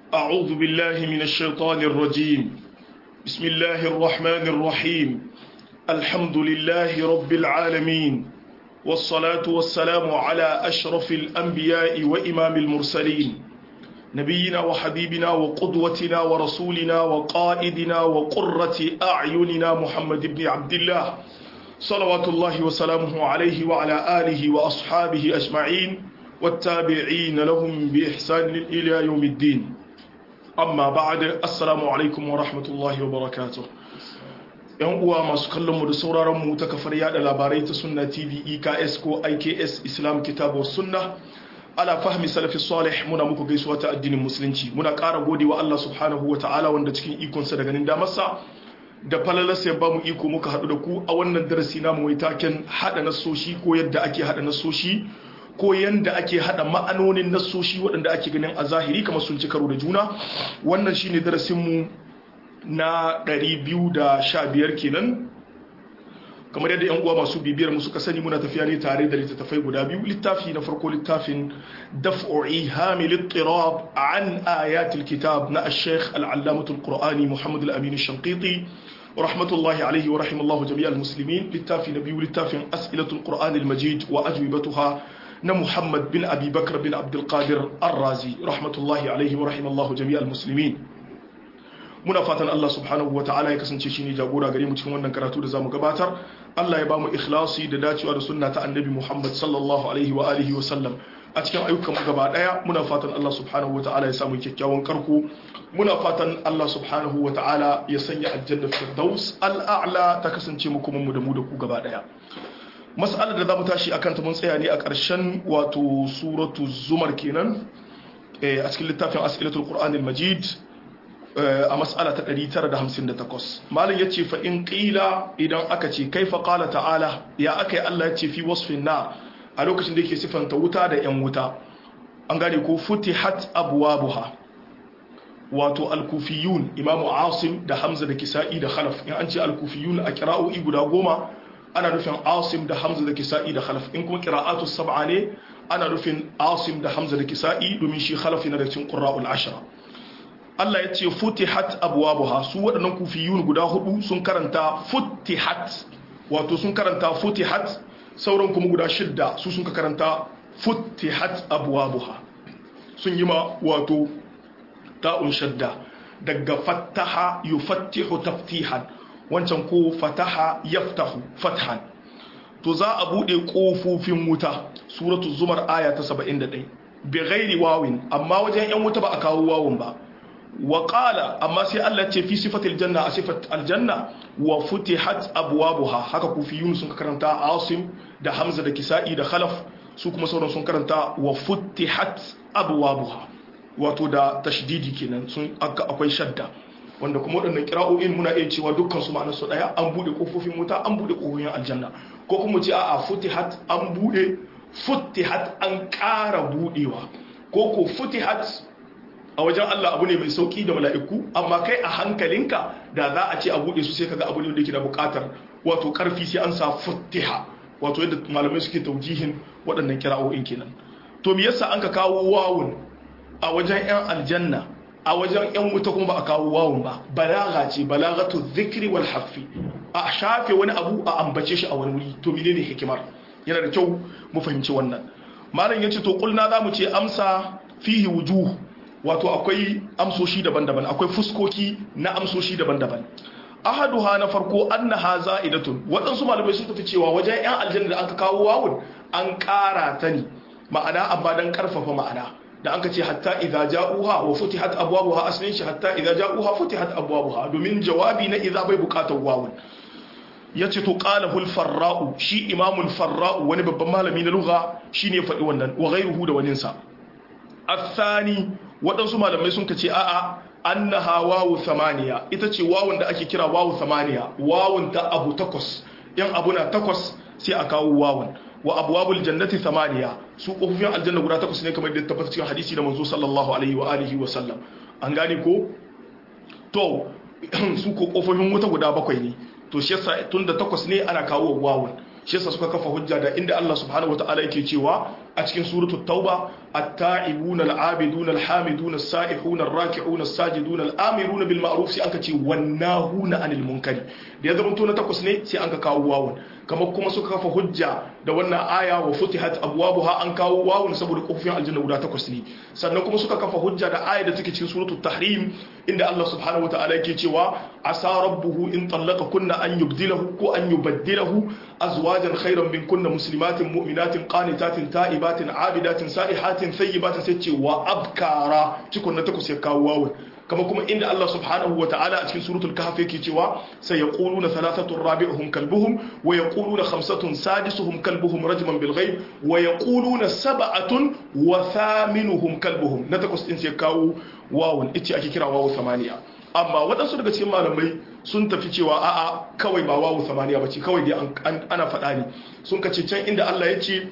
أعوذ بالله من الشيطان الرجيم بسم الله الرحمن الرحيم الحمد لله رب العالمين والصلاة والسلام على أشرف الأنبياء وإمام المرسلين نبينا وحبيبنا وقدوتنا ورسولنا وقائدنا وقرة أعيننا محمد بن عبد الله صلوات الله وسلامه عليه وعلى آله وأصحابه أجمعين والتابعين لهم بإحسان إلى يوم الدين amma ba'ad assalamu alaikum wa rahmatullahi wa barakatuh yan uwa masu kallon mu da sauraron mu ta kafar yada labarai ta sunna tv eks ko iks islam kitabu sunna ala fahmi salafi salih muna muku gaisuwa ta addinin musulunci muna ƙara godewa Allah subhanahu wa ta'ala wanda cikin ikonsa da ganin damarsa da falalarsa ya ba mu iko muka haɗu da ku a wannan darasi namu mai taken haɗa nasoshi ko yadda ake haɗa nasoshi ko yanda ake hada ma'anonin nassoshi waɗanda ake ganin a zahiri kamar sun ci karo da juna wannan shine darasinmu na 215 kenan kamar yadda yan uwa masu bibiyar mu suka sani muna tafiya ne tare da littattafai guda biyu littafi na farko littafin daf'u ihami littirab an ayatul kitab na ash-shaykh al-allamatu al-qur'ani muhammad al-amin ash-shanqiti rahmatullahi alaihi wa rahimallahu jami'al muslimin littafi na biyu littafin as'ilatul qur'an al-majid wa ajwibatuha na Muhammad bin Abi Bakar bin Abdulkadir Ar-Razi rahmatullahi alaihi wa rahimallahu jami'al muslimin muna fatan Allah subhanahu wa ta'ala ya kasance shine jagora gare mu cikin wannan karatu da zamu gabatar Allah ya ba mu ikhlasi da dacewa da sunna ta annabi Muhammad sallallahu alaihi wa alihi wa sallam a cikin ayyukan mu gaba daya muna fatan Allah subhanahu wa ta'ala ya samu kyakkyawan karko muna fatan Allah subhanahu wa ta'ala ya sanya aljanna firdaus al-a'la ta kasance mu kuma mu da mu da ku gaba daya mas'alar da za mu tashi akan ta mun tsaya ne a ƙarshen wato suratu zumar kenan a cikin littafin as'ilatul qur'anil majid a mas'ala ta 958 malam yace fa in qila idan aka ce kaifa qala ta'ala ya akai Allah yace fi wasfin na a lokacin da yake sifanta wuta da yan wuta an gane ko futihat abwabuha wato al-kufiyun imamu asim da hamza da kisa'i da khalaf in an ce al-kufiyun a kira'o'i guda goma ana nufin asim da hamza da kisa'i da khalaf in kuma qira'atu sab'a ne ana nufin asim da hamza da kisa'i domin shi khalaf yana da cikin qurra'ul ashra Allah ya ce futihat abwabuha su waɗannan kufiyun guda hudu sun karanta futihat wato sun karanta futihat sauran kuma guda shidda su sun karanta futihat abwabuha sun yi ma wato ta'un shadda daga fattaha yufattihu taftihan wancan ko fataha yaftahu fathan to za a bude kofofin wuta suratul zumar aya ta 71 bi ghairi wawin amma wajen yan wuta ba a kawo wawun ba wa qala amma sai Allah ce fi sifatil janna a sifat aljanna wa futihat abwabuha haka kufiyun sun karanta asim da hamza da kisa'i da khalaf su kuma sauran sun karanta wa futihat abwabuha wato da tashdidi kenan sun akwai shadda wanda kuma waɗannan kira'o'in muna iya cewa dukkan su ma'anar su ɗaya an buɗe ƙofofin wuta an buɗe ƙofofin aljanna ko kuma ce a'a futihat an buɗe futihat an ƙara buɗewa ko ko futihat a wajen Allah abu ne mai sauki da mala'iku amma kai a hankalinka da za a ce a buɗe su sai kaga abu ne da yake da buƙatar wato ƙarfi sai an sa futiha wato yadda malamai suke taujihin waɗannan kira'o'in kenan to me yasa an ka kawo wawun a wajen 'yan aljanna a wajen 'yan wuta kuma ba a kawo wawun ba balaga ce balagatu zikri wal hafi a shafe wani abu a ambace shi a wani wuri to menene hikimar yana da kyau mu fahimci wannan malam yace to kulna zamu ce amsa fihi wujuh wato akwai amsoshi daban-daban akwai fuskoki na amsoshi daban-daban ahaduha na farko annaha za'idatun waɗansu malamai sun tafi cewa wajen 'yan aljanna da aka kawo wawun an ƙara ta ne ma'ana amma dan karfafa ma'ana da an ka ce hatta idza ja'uha wa futihat abwabuha aslin shi hatta idza ja'uha futihat abwabuha domin jawabi na idza bai bukatar wawun yace to qala hul farra'u shi imamul farra'u wani babban malami na lugha shine faɗi wannan wa ghayruhu da wanin sa athani waɗansu malamai sun kace a'a annaha wawu thamaniya ita ce wawun da ake kira wawu thamaniya wawun ta abu takwas yan abu na takwas sai a kawo wawun wa abwabul jannati thamaniya su kofofin aljanna guda takwas ne kamar da tabbata cikin hadisi da manzo sallallahu alaihi wa alihi wa sallam an gane ko to su ko kofofin wuta guda bakwai ne to shi yasa tunda takwas ne ana kawo wawun shi yasa suka kafa hujja da inda Allah subhanahu wataala yake cewa a cikin suratul tauba at-ta'ibuna al-abiduna al-hamiduna as-sa'ihuna ar-raki'una as-sajiduna al-amiruna bil ma'ruf sai aka ce wannahuna 'anil munkari da ya zama to na takwas ne sai an ka kawo wawun kamar kuma suka kafa hujja da wannan aya wa futihat abwabuha an kawo wawun saboda kofofin aljanna guda takwas ne sannan kuma suka kafa hujja da aya da take cikin suratul tahrim inda Allah subhanahu wataala yake cewa asa rabbuhu in tallaqa kunna an yubdilahu ko an yubaddilahu azwajan khayran min kunna muslimatin mu'minatin qanitatin ta'ibatin abidatin sa'ihatin thayyibatin sai ce wa abkara cikon na takwas ya kawo wawun kama kuma inda Allah subhanahu wa ta'ala a cikin suratul kahf yake cewa sai yaquluna thalathatun rabi'uhum kalbuhum wa yaquluna khamsatun sadisuhum kalbuhum rajman bil ghaib wa yaquluna sab'atun wa thaminuhum kalbuhum na takwas din sai kawo wawun ita ake kira wawu samaniya amma waɗansu daga cikin malamai sun tafi cewa a'a kawai ba wawu samaniya bace kawai dai ana faɗa ne sun kace can inda Allah ya ce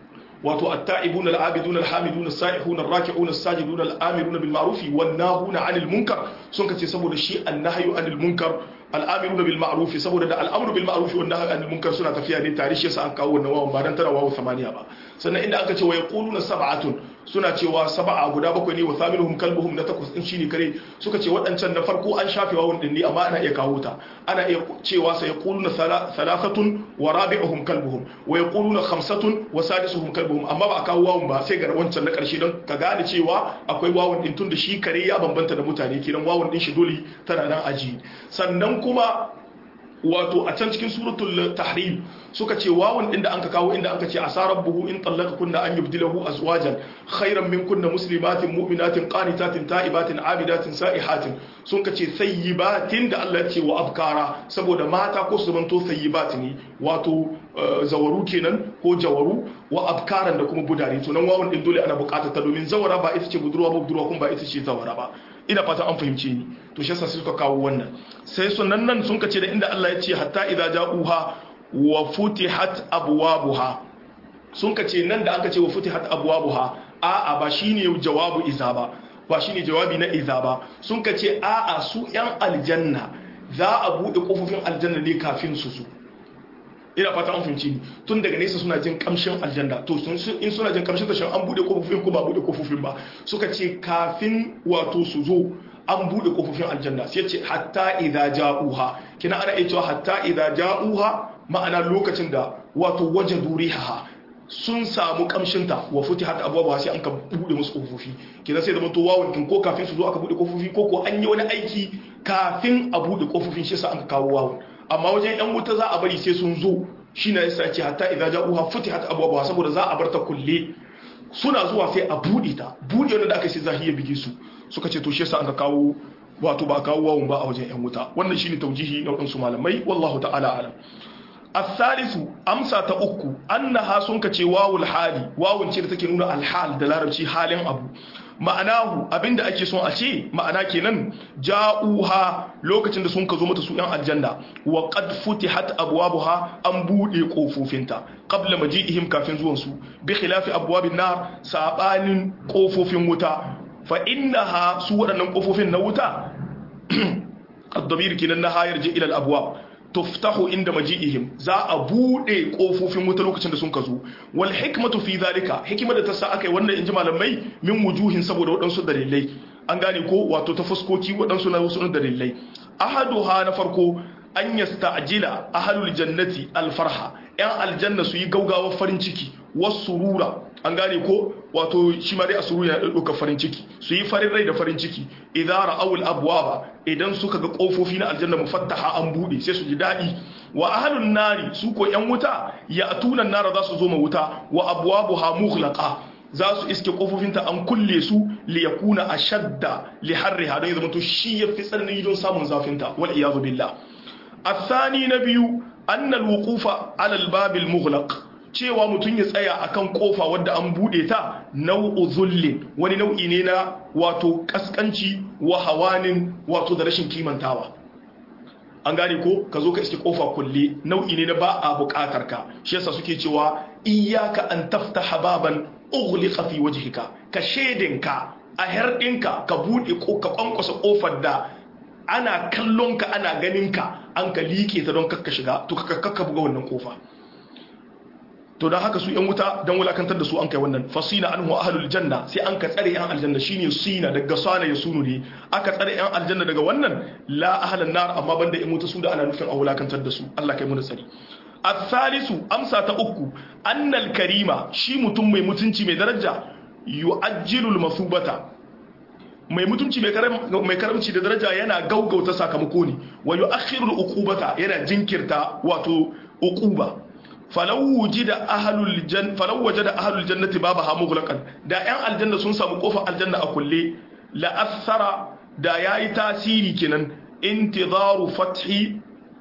wato at-ta'ibuna al-abiduna al-hamiduna as-sa'ihuna ar-raki'una as-sajiduna al-amiruna bil ma'ruf wan nahuna 'anil munkar sun kace saboda shi an-nahyu 'anil munkar al-amiruna bil ma'ruf saboda da al-amru bil ma'ruf wan nahyu 'anil munkar suna tafiya ne tare shi yasa an kawo wannan wawan ba dan tana wawu samaniya ba sannan inda aka ce wa yaquluna sab'atun suna cewa sab'a guda bakwai ne wa thaminuhum kalbuhum na takwas din shine kare suka ce waɗancan na farko an shafe wawun din ne amma ana iya kawo ta ana iya cewa sai yaquluna thalathatun wa rabi'uhum kalbuhum wa yaquluna khamsatun wa sadisuhum kalbuhum amma ba a kawo wawun ba sai ga wancan na ƙarshe don ka gane cewa akwai wawun din tun da shi kare ya bambanta da mutane kenan wawun din shi dole tana nan aji sannan kuma wato a can cikin suratul tahrim suka ce wawan inda anka kawo inda anka ce asarar buhu in tallaka kunna an yubdilahu azwajan khairan min kunna muslimatin mu'minatin qanitatin ta'ibatin abidatin sa'ihatin sun ka ce sayyibatin da Allah ya ce wa abkara saboda mata ko su zamanto sayyibat ne wato zawaru kenan ko jawaru wa abkaran da kuma budare to nan wawan din dole ana bukatar ta domin zawara ba ita ce budurwa ba budurwa kuma ba ita ce zawara ba ina fata an fahimce ni to shi yasa suka kawo wannan sai sunan nan sun kace da inda Allah ya ce hatta idza ja'uha wa futihat abwabuha sun kace nan da aka ce wa futihat abwabuha a'a ba shine jawabu iza ba ba shine jawabi na iza ba sun kace a'a su yan aljanna za a bude kofofin aljanna ne kafin su su ina fata an fahimci ni tun daga nesa suna jin kamshin aljanna to in suna jin kamshin tashin an bude kofofin ko ba bude kofofin ba suka ce kafin wato su zo an bude kofofin aljanna sai ce hatta idza ja'uha kina ana iya cewa hatta idza ja'uha ma'ana lokacin da wato wajadu riha sun samu kamshinta wa futihat abwaaba sai an ka bude musu kofofi kina sai da to wawun kin ko kafin su zo aka bude kofofi ko ko an yi wani aiki kafin a bude kofofin shi sa an kawo wawun amma wajen yan wuta za a bari sai sun zo shi na yasa ce hatta idza ja'uha futihat abwaaba saboda za a bar ta kulle suna zuwa sai a bude ta bude wanda da aka sai zahiya bige su suka ce to shi yasa aka kawo wato ba kawo wawun ba a wajen yan wuta wannan shine taujihi na wadansu malamai wallahu ta'ala alam الثالث أمسى تأكو أنها سنك واو الحالي واو ce da take nuna alhal da larabci halin abu ma'anahu abinda ake son a ce ma'ana kenan ja'uha lokacin da sun ka zo mata su yan aljanna wa qad futihat abwabuha an bude kofofinta qabla maji'ihim kafin zuwan su bi khilafi abwabin nar sabanin kofofin wuta fa innaha su waɗannan kofofin na wuta ad-damir kenan na hayar ji ila al-abwab tuftahu inda maji'ihim za a bude kofofin wuta lokacin da sun ka zo wal hikmatu fi zalika hikimar da ta sa aka yi wannan inji malamai min wujuhin saboda waɗansu dalilai an gane ko wato ta fuskoki waɗansu na wasu dalilai ahaduha na farko an yasta'jila ahlul jannati alfarha yan aljanna su yi gaugawa farin ciki wasurura an gane ko wato shi ma dai a surura ya ɗauka farin ciki su yi farin rai da farin ciki idan ra'awul abwaba idan suka ga kofofi na aljanna mufattaha an bude sai su ji daɗi wa ahlun nari su ko yan wuta ya atunan nara za su zo ma wuta wa abwabuha mughlaqa za su iske kofofinta an kulle su li yakuna ashadda li harriha don ya zama to shi ya fi tsananin don samun zafinta wal iyadu billah الثاني نبي أن الوقوف على الباب المغلق cewa mutum ya tsaya akan kofa wadda an bude ta nau'u zullin wani nau'i ne na wato kaskanci wa hawanin wato da rashin kimantawa an gane ko ka zo ka iske kofa kulle nau'i ne na ba a bukatar ka shi yasa suke cewa iyyaka an taftaha baban ughliqa fi wajhika ka shedinka a herdinka ka bude ko ka kwankwasa kofar da ana kallon ka ana ganin ka an ka liƙe ta don kakka shiga to kakka buga wannan kofa to dan haka su yan wuta dan wulakantar da su an kai wannan fasina anhu ahlul janna sai an ka tsare yan aljanna shine sina daga sana ya sunu ne aka tsare yan aljanna daga wannan la ahlan nar amma banda yan wuta su da ana nufin a wulakantar da su Allah kai mu da tsari الثالث amsa ta uku annal karima shi mutum mai mutunci mai daraja yu'ajjilul masubata mai mutunci mai karamci da daraja yana gaugauta sakamako ne wa yu'akhirul uqubata yana jinkirta wato uquba falau wujida ahlul jan falau wajada ahlul jannati babaha mughlaqan da yan aljanna sun samu kofar aljanna a kulle la athara da yayi tasiri kenan intidaru fathi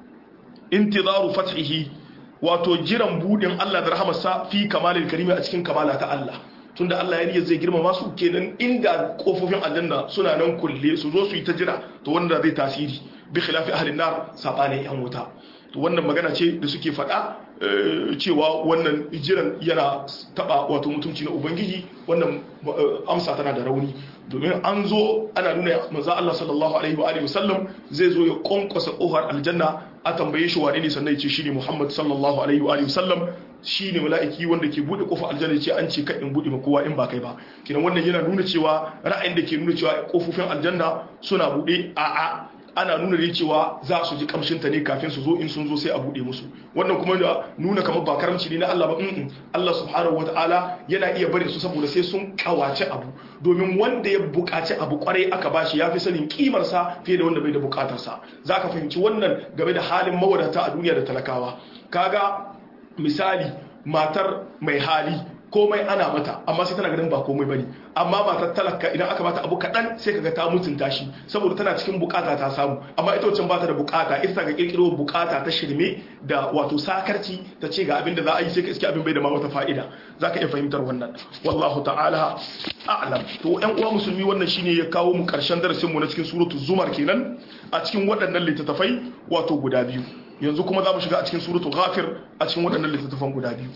intidaru fathihi wato jiran budin Allah da rahamarsa fi kamalil karimi a cikin kamala ta Allah tunda Allah ya zai girmama su kenan inda kofofin aljanna suna nan kulle su zo su yi ta jira to wanda zai tasiri bi khilafi ahlin nar sabanin yan wuta to wannan magana ce da suke faɗa cewa wannan jiran yana taba wato mutunci na ubangiji wannan amsa tana da rauni domin an zo ana nuna manzo Allah sallallahu alaihi wa alihi wasallam zai zo ya konkosa kofar aljanna a tambaye shi wane ne sannan ya ce shine Muhammad sallallahu alaihi wa alihi wasallam shine mala'iki wanda ke bude kofar aljanna ce an ce kai in bude ma kowa in ba kai ba kinan wannan yana nuna cewa ra'ayin da ke nuna cewa kofofin aljanna suna bude a a ana nuna ne cewa za su ji kamshin ta ne kafin su zo in sun zo sai a bude musu wannan kuma da nuna kamar ba karamci ne na Allah ba in Allah subhanahu wataala yana iya bari su saboda sai sun kawace abu domin wanda ya buƙaci abu kwarai aka bashi yafi sanin kimar sa fiye da wanda bai da buƙatar sa zaka fahimci wannan game da halin mawadata a duniya da talakawa kaga misali matar mai hali komai ana mata amma sai tana ganin ba komai bane amma matar talaka idan aka bata abu kaɗan sai kaga ta mutunta shi saboda tana cikin bukata ta samu amma ita wancan bata da bukata ita ga kirkiro bukata ta shirme da wato sakarci ta ce ga abin da za a yi sai ka iske abin bai da ma wata fa'ida zaka iya fahimtar wannan wallahu ta'ala a'lam to ƴan uwa musulmi wannan shine ya kawo mu karshen darasin mu na cikin suratul zumar kenan a cikin waɗannan littattafai wato guda biyu yanzu kuma za mu shiga a cikin suratul ghafir a cikin waɗannan littattafan guda biyu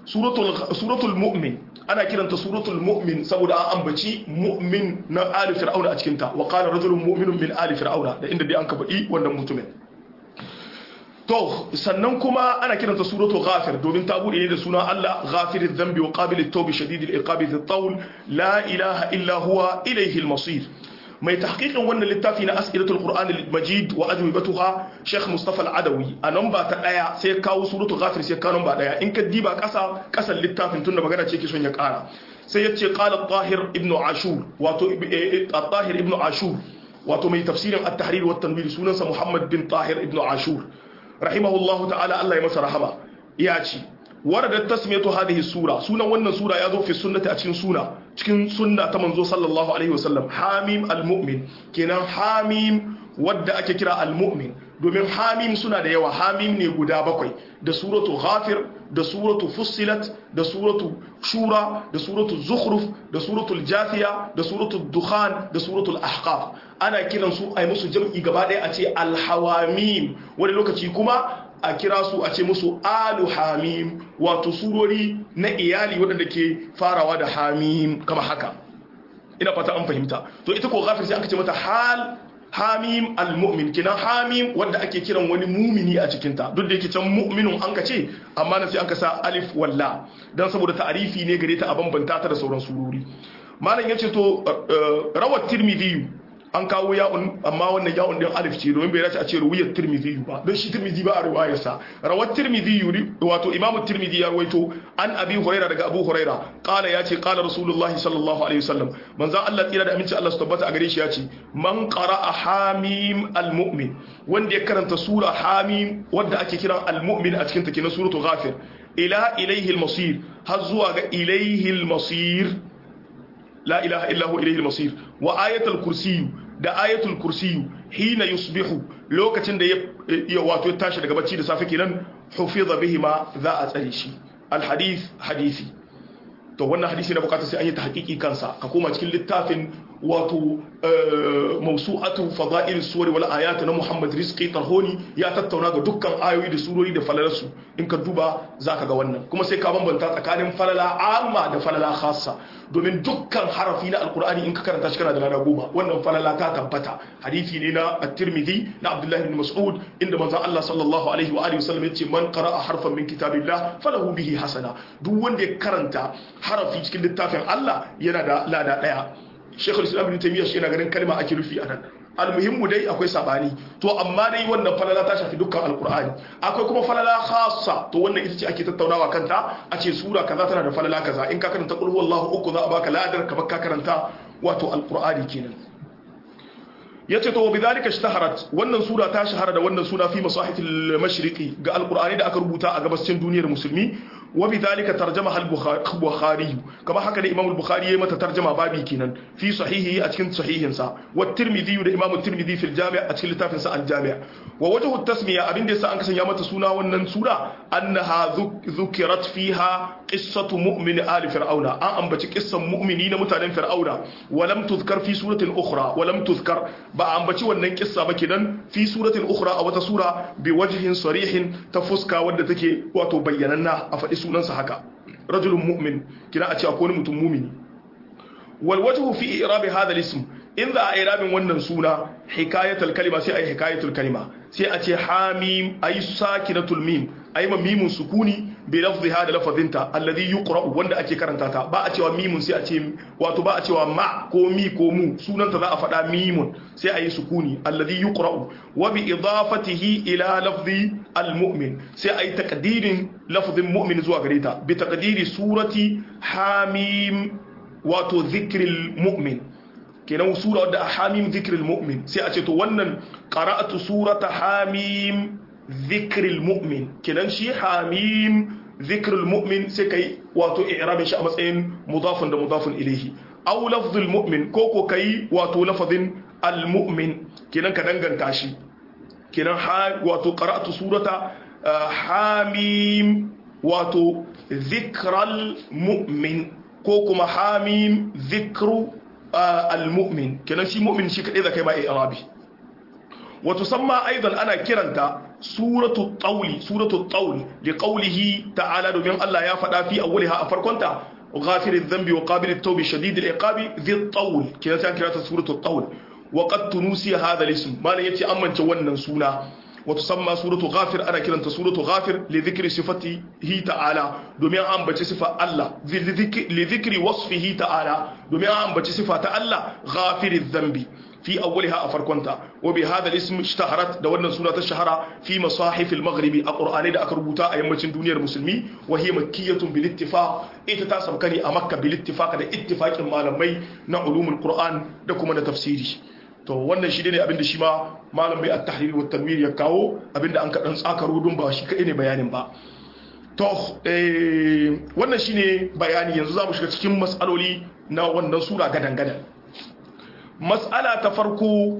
suratul mu'min ana kiranta suratul mu'min saboda an ambaci mu'min na ali fir'auna a cikinta wa qala rajulun mu'minun min ali fir'auna da inda dai an ka faɗi wannan mutumin to sannan kuma ana kiranta suratul ghafir domin ta bude ne da suna Allah ghafiriz dhanbi wa qabilit tawbi shadidil iqabi dhit tawl la ilaha illa huwa ilayhi al-masir mai tahqiqin wannan littafi na as'ilatul qur'an al-majid wa ajwibatuha sheikh mustafa al-adawi a namba ta daya sai kawo suratul ghafir sai kawo namba daya in ka diba kasa kasan littafin tunda magana ce ke son ya kara sai yace qala tahir ibn ashur wato tahir ibn ashur wato mai tafsirin at-tahrir wa tanwir sunansa muhammad bin tahir ibn ashur rahimahullahu ta'ala Allah ya masa rahama ya ce waradat tasmiyatu hadhihi sura sunan wannan sura ya zo fi sunnati a cikin suna cikin sunna ta manzo sallallahu alaihi wasallam hamim almu'min kenan hamim wadda ake kira almu'min domin hamim suna da yawa hamim ne guda bakwai da suratu ghafir da suratu fussilat da suratu shura da suratu zukhruf da suratul jathiya da suratul dukhan da suratul ahqaf ana kiran su ai musu jam'i gaba ɗaya a ce alhawamim wani lokaci kuma a kira su a ce musu alu hamim wato surori na iyali waɗanda ke farawa da hamim kama haka ina fata an fahimta to ita ko ghafir sai aka ce mata hal hamim al-mu'min kinan hamim wanda ake kiran wani mumini a cikinta duk da yake can mu'minun an ka ce amma na sai an ka sa alif walla dan saboda ta'arifi ne gare ta a bambanta ta da sauran surori malam yace to rawat tirmidhi an kawo ya'un amma wannan ya'un din alif ce domin bai dace a ce ruwayat tirmidhi ba don shi tirmidhi ba a riwayar sa rawat tirmidhi wato imamu tirmidhi ya rawaito an abi huraira daga abu huraira qala ya ce qala rasulullahi sallallahu alaihi wasallam manzo Allah tsira da aminci Allah su tabbata a gare shi ya ce man qara'a hamim almu'min wanda ya karanta sura hamim wanda ake kiran almu'min a cikin ta kenan suratul ghafir ila ilayhi almasir har zuwa ga ilayhi almasir la ilaha illa huwa ilayhi almasir wa ayatul kursiyu da ayatul kursiyu hina yusbihu lokacin da ya wato ya tashi daga bacci da safe kenan hufiza bihi ma za a tsare shi alhadith hadisi to wannan hadisi na bukatar sai an yi tahqiqi kansa ka koma cikin littafin wato mausu'atu fada'il suwar wal ayat na Muhammad Rizqi Tarhoni ya tattauna ga dukkan ayoyi da surori da falalarsu in ka duba zaka ga wannan kuma sai ka bambanta tsakanin falala amma da falala khassa domin dukkan harafi na alkur'ani in ka karanta shi kana da lada goma wannan falala ta tabbata hadisi ne na at-Tirmidhi na Abdullah ibn Mas'ud inda manzon Allah sallallahu alaihi wa alihi wasallam yace man qara'a harfan min kitabillah falahu bihi hasana duk wanda ya karanta harafi cikin littafin Allah yana da lada daya Sheikhul Islam Ibn Taymiyyah shi yana ganin kalma ake rufi a nan almuhimmu dai akwai sabani to amma dai wannan falala ta shafi dukkan alkur'ani akwai kuma falala khassa to wannan ita ce ake tattaunawa kanta a ce sura kaza tana da falala kaza in ka karanta qul huwallahu uku za a baka ladar ka ka karanta wato alkur'ani kenan yace to bidalika ishtaharat wannan sura ta shahara da wannan suna fi masahifil mashriqi ga alkur'ani da aka rubuta a gabashin duniyar musulmi وبذلك ترجمها البخاري كما حكى الامام البخاري متى ترجمه بابي كينان في صحيحه اتكن صحيحنسا والترمذي ده امام الترمذي في الجامع اتكن لتافنسا الجامع ووجه التسميه ابين da yasa an kasanya mata suna wannan sura annaha dhukirat fiha qissatu mu'min ali fir'auna an ambaci qissan mu'mini na mutanen fir'auna walam tuzkar fi suratin ukhra walam tuzkar ba ambaci wannan kissa ba kenan fi suratin ukhra a wata sura bi wajhin sarihin ta fuska wadda take wato bayyananna a faɗi sunansa haka rajulun mu'min kina a ce akwai wani mutum mumini wal wajhu fi i'rabi hadha al-ism in za a irabin wannan suna hikayatul kalima sai ai hikayatul kalima sai a ce hamim ay sakinatul mim ay ma mimun sukuni bi lafziha da lafazinta alladhi yuqra'u wanda ake karanta ta ba a cewa mimun sai a ce wato ba a cewa ma ko mi ko mu sunanta za a faɗa mimun sai a yi sukuni alladhi yuqra'u wa bi idafatihi ila lafzi almu'min sai a yi taqdirin lafzin mu'min zuwa gare ta bi taqdiri surati hamim wato dhikril mu'min kenan sura wadda a hamim zikril mu'min sai a ce to wannan qara'atu surata hamim zikril mu'min kenan shi hamim zikril mu'min sai kai wato i'rabin shi a matsayin mudafun da mudafun ilayhi aw lafzul mu'min ko ko kai wato lafazin al mu'min kenan ka danganta shi kenan wato qara'atu surata hamim wato zikral mu'min ko kuma hamim zikru al-mu'min kenan shi mu'min shi kadai zakai ba i'rabi wa tusamma aidan ana kiranta suratu tawli suratu tawl li qawlihi ta'ala domin Allah ya faɗa fi awwaliha a farkonta ghafir adh-dhanbi wa qabil at-tawbi shadid al-iqabi dhi at-tawl kenan sai kirata suratu tawl wa qad tunusi hadha al-ism malan yace amince wannan suna وتسمى سورة غافر أنا كده أنت سورة غافر لذكر صفته تعالى دومي أم بتش صفة الله لذكر, لذكر وصفه تعالى دومي أم بتش صفة الله غافر الذنب في أولها أفركونتا وبهذا الاسم اشتهرت دولنا سورة الشهرة في مصاحف المغرب القرآن دا أكربوتا أيام دنيا المسلمين وهي مكية بالاتفاق إتتاسم كاني أمكة بالاتفاق دا اتفاق المعلمي نعلوم القرآن دا كما تفسيري to wannan shi ne abinda shi ma malam bai at-tahrir wa tanwir ya kawo abinda an kadan tsakaro don ba shi kai ne bayanin ba to eh wannan shine bayani yanzu zamu shiga cikin mas'aloli na wannan sura gadan gadan mas'ala ta farko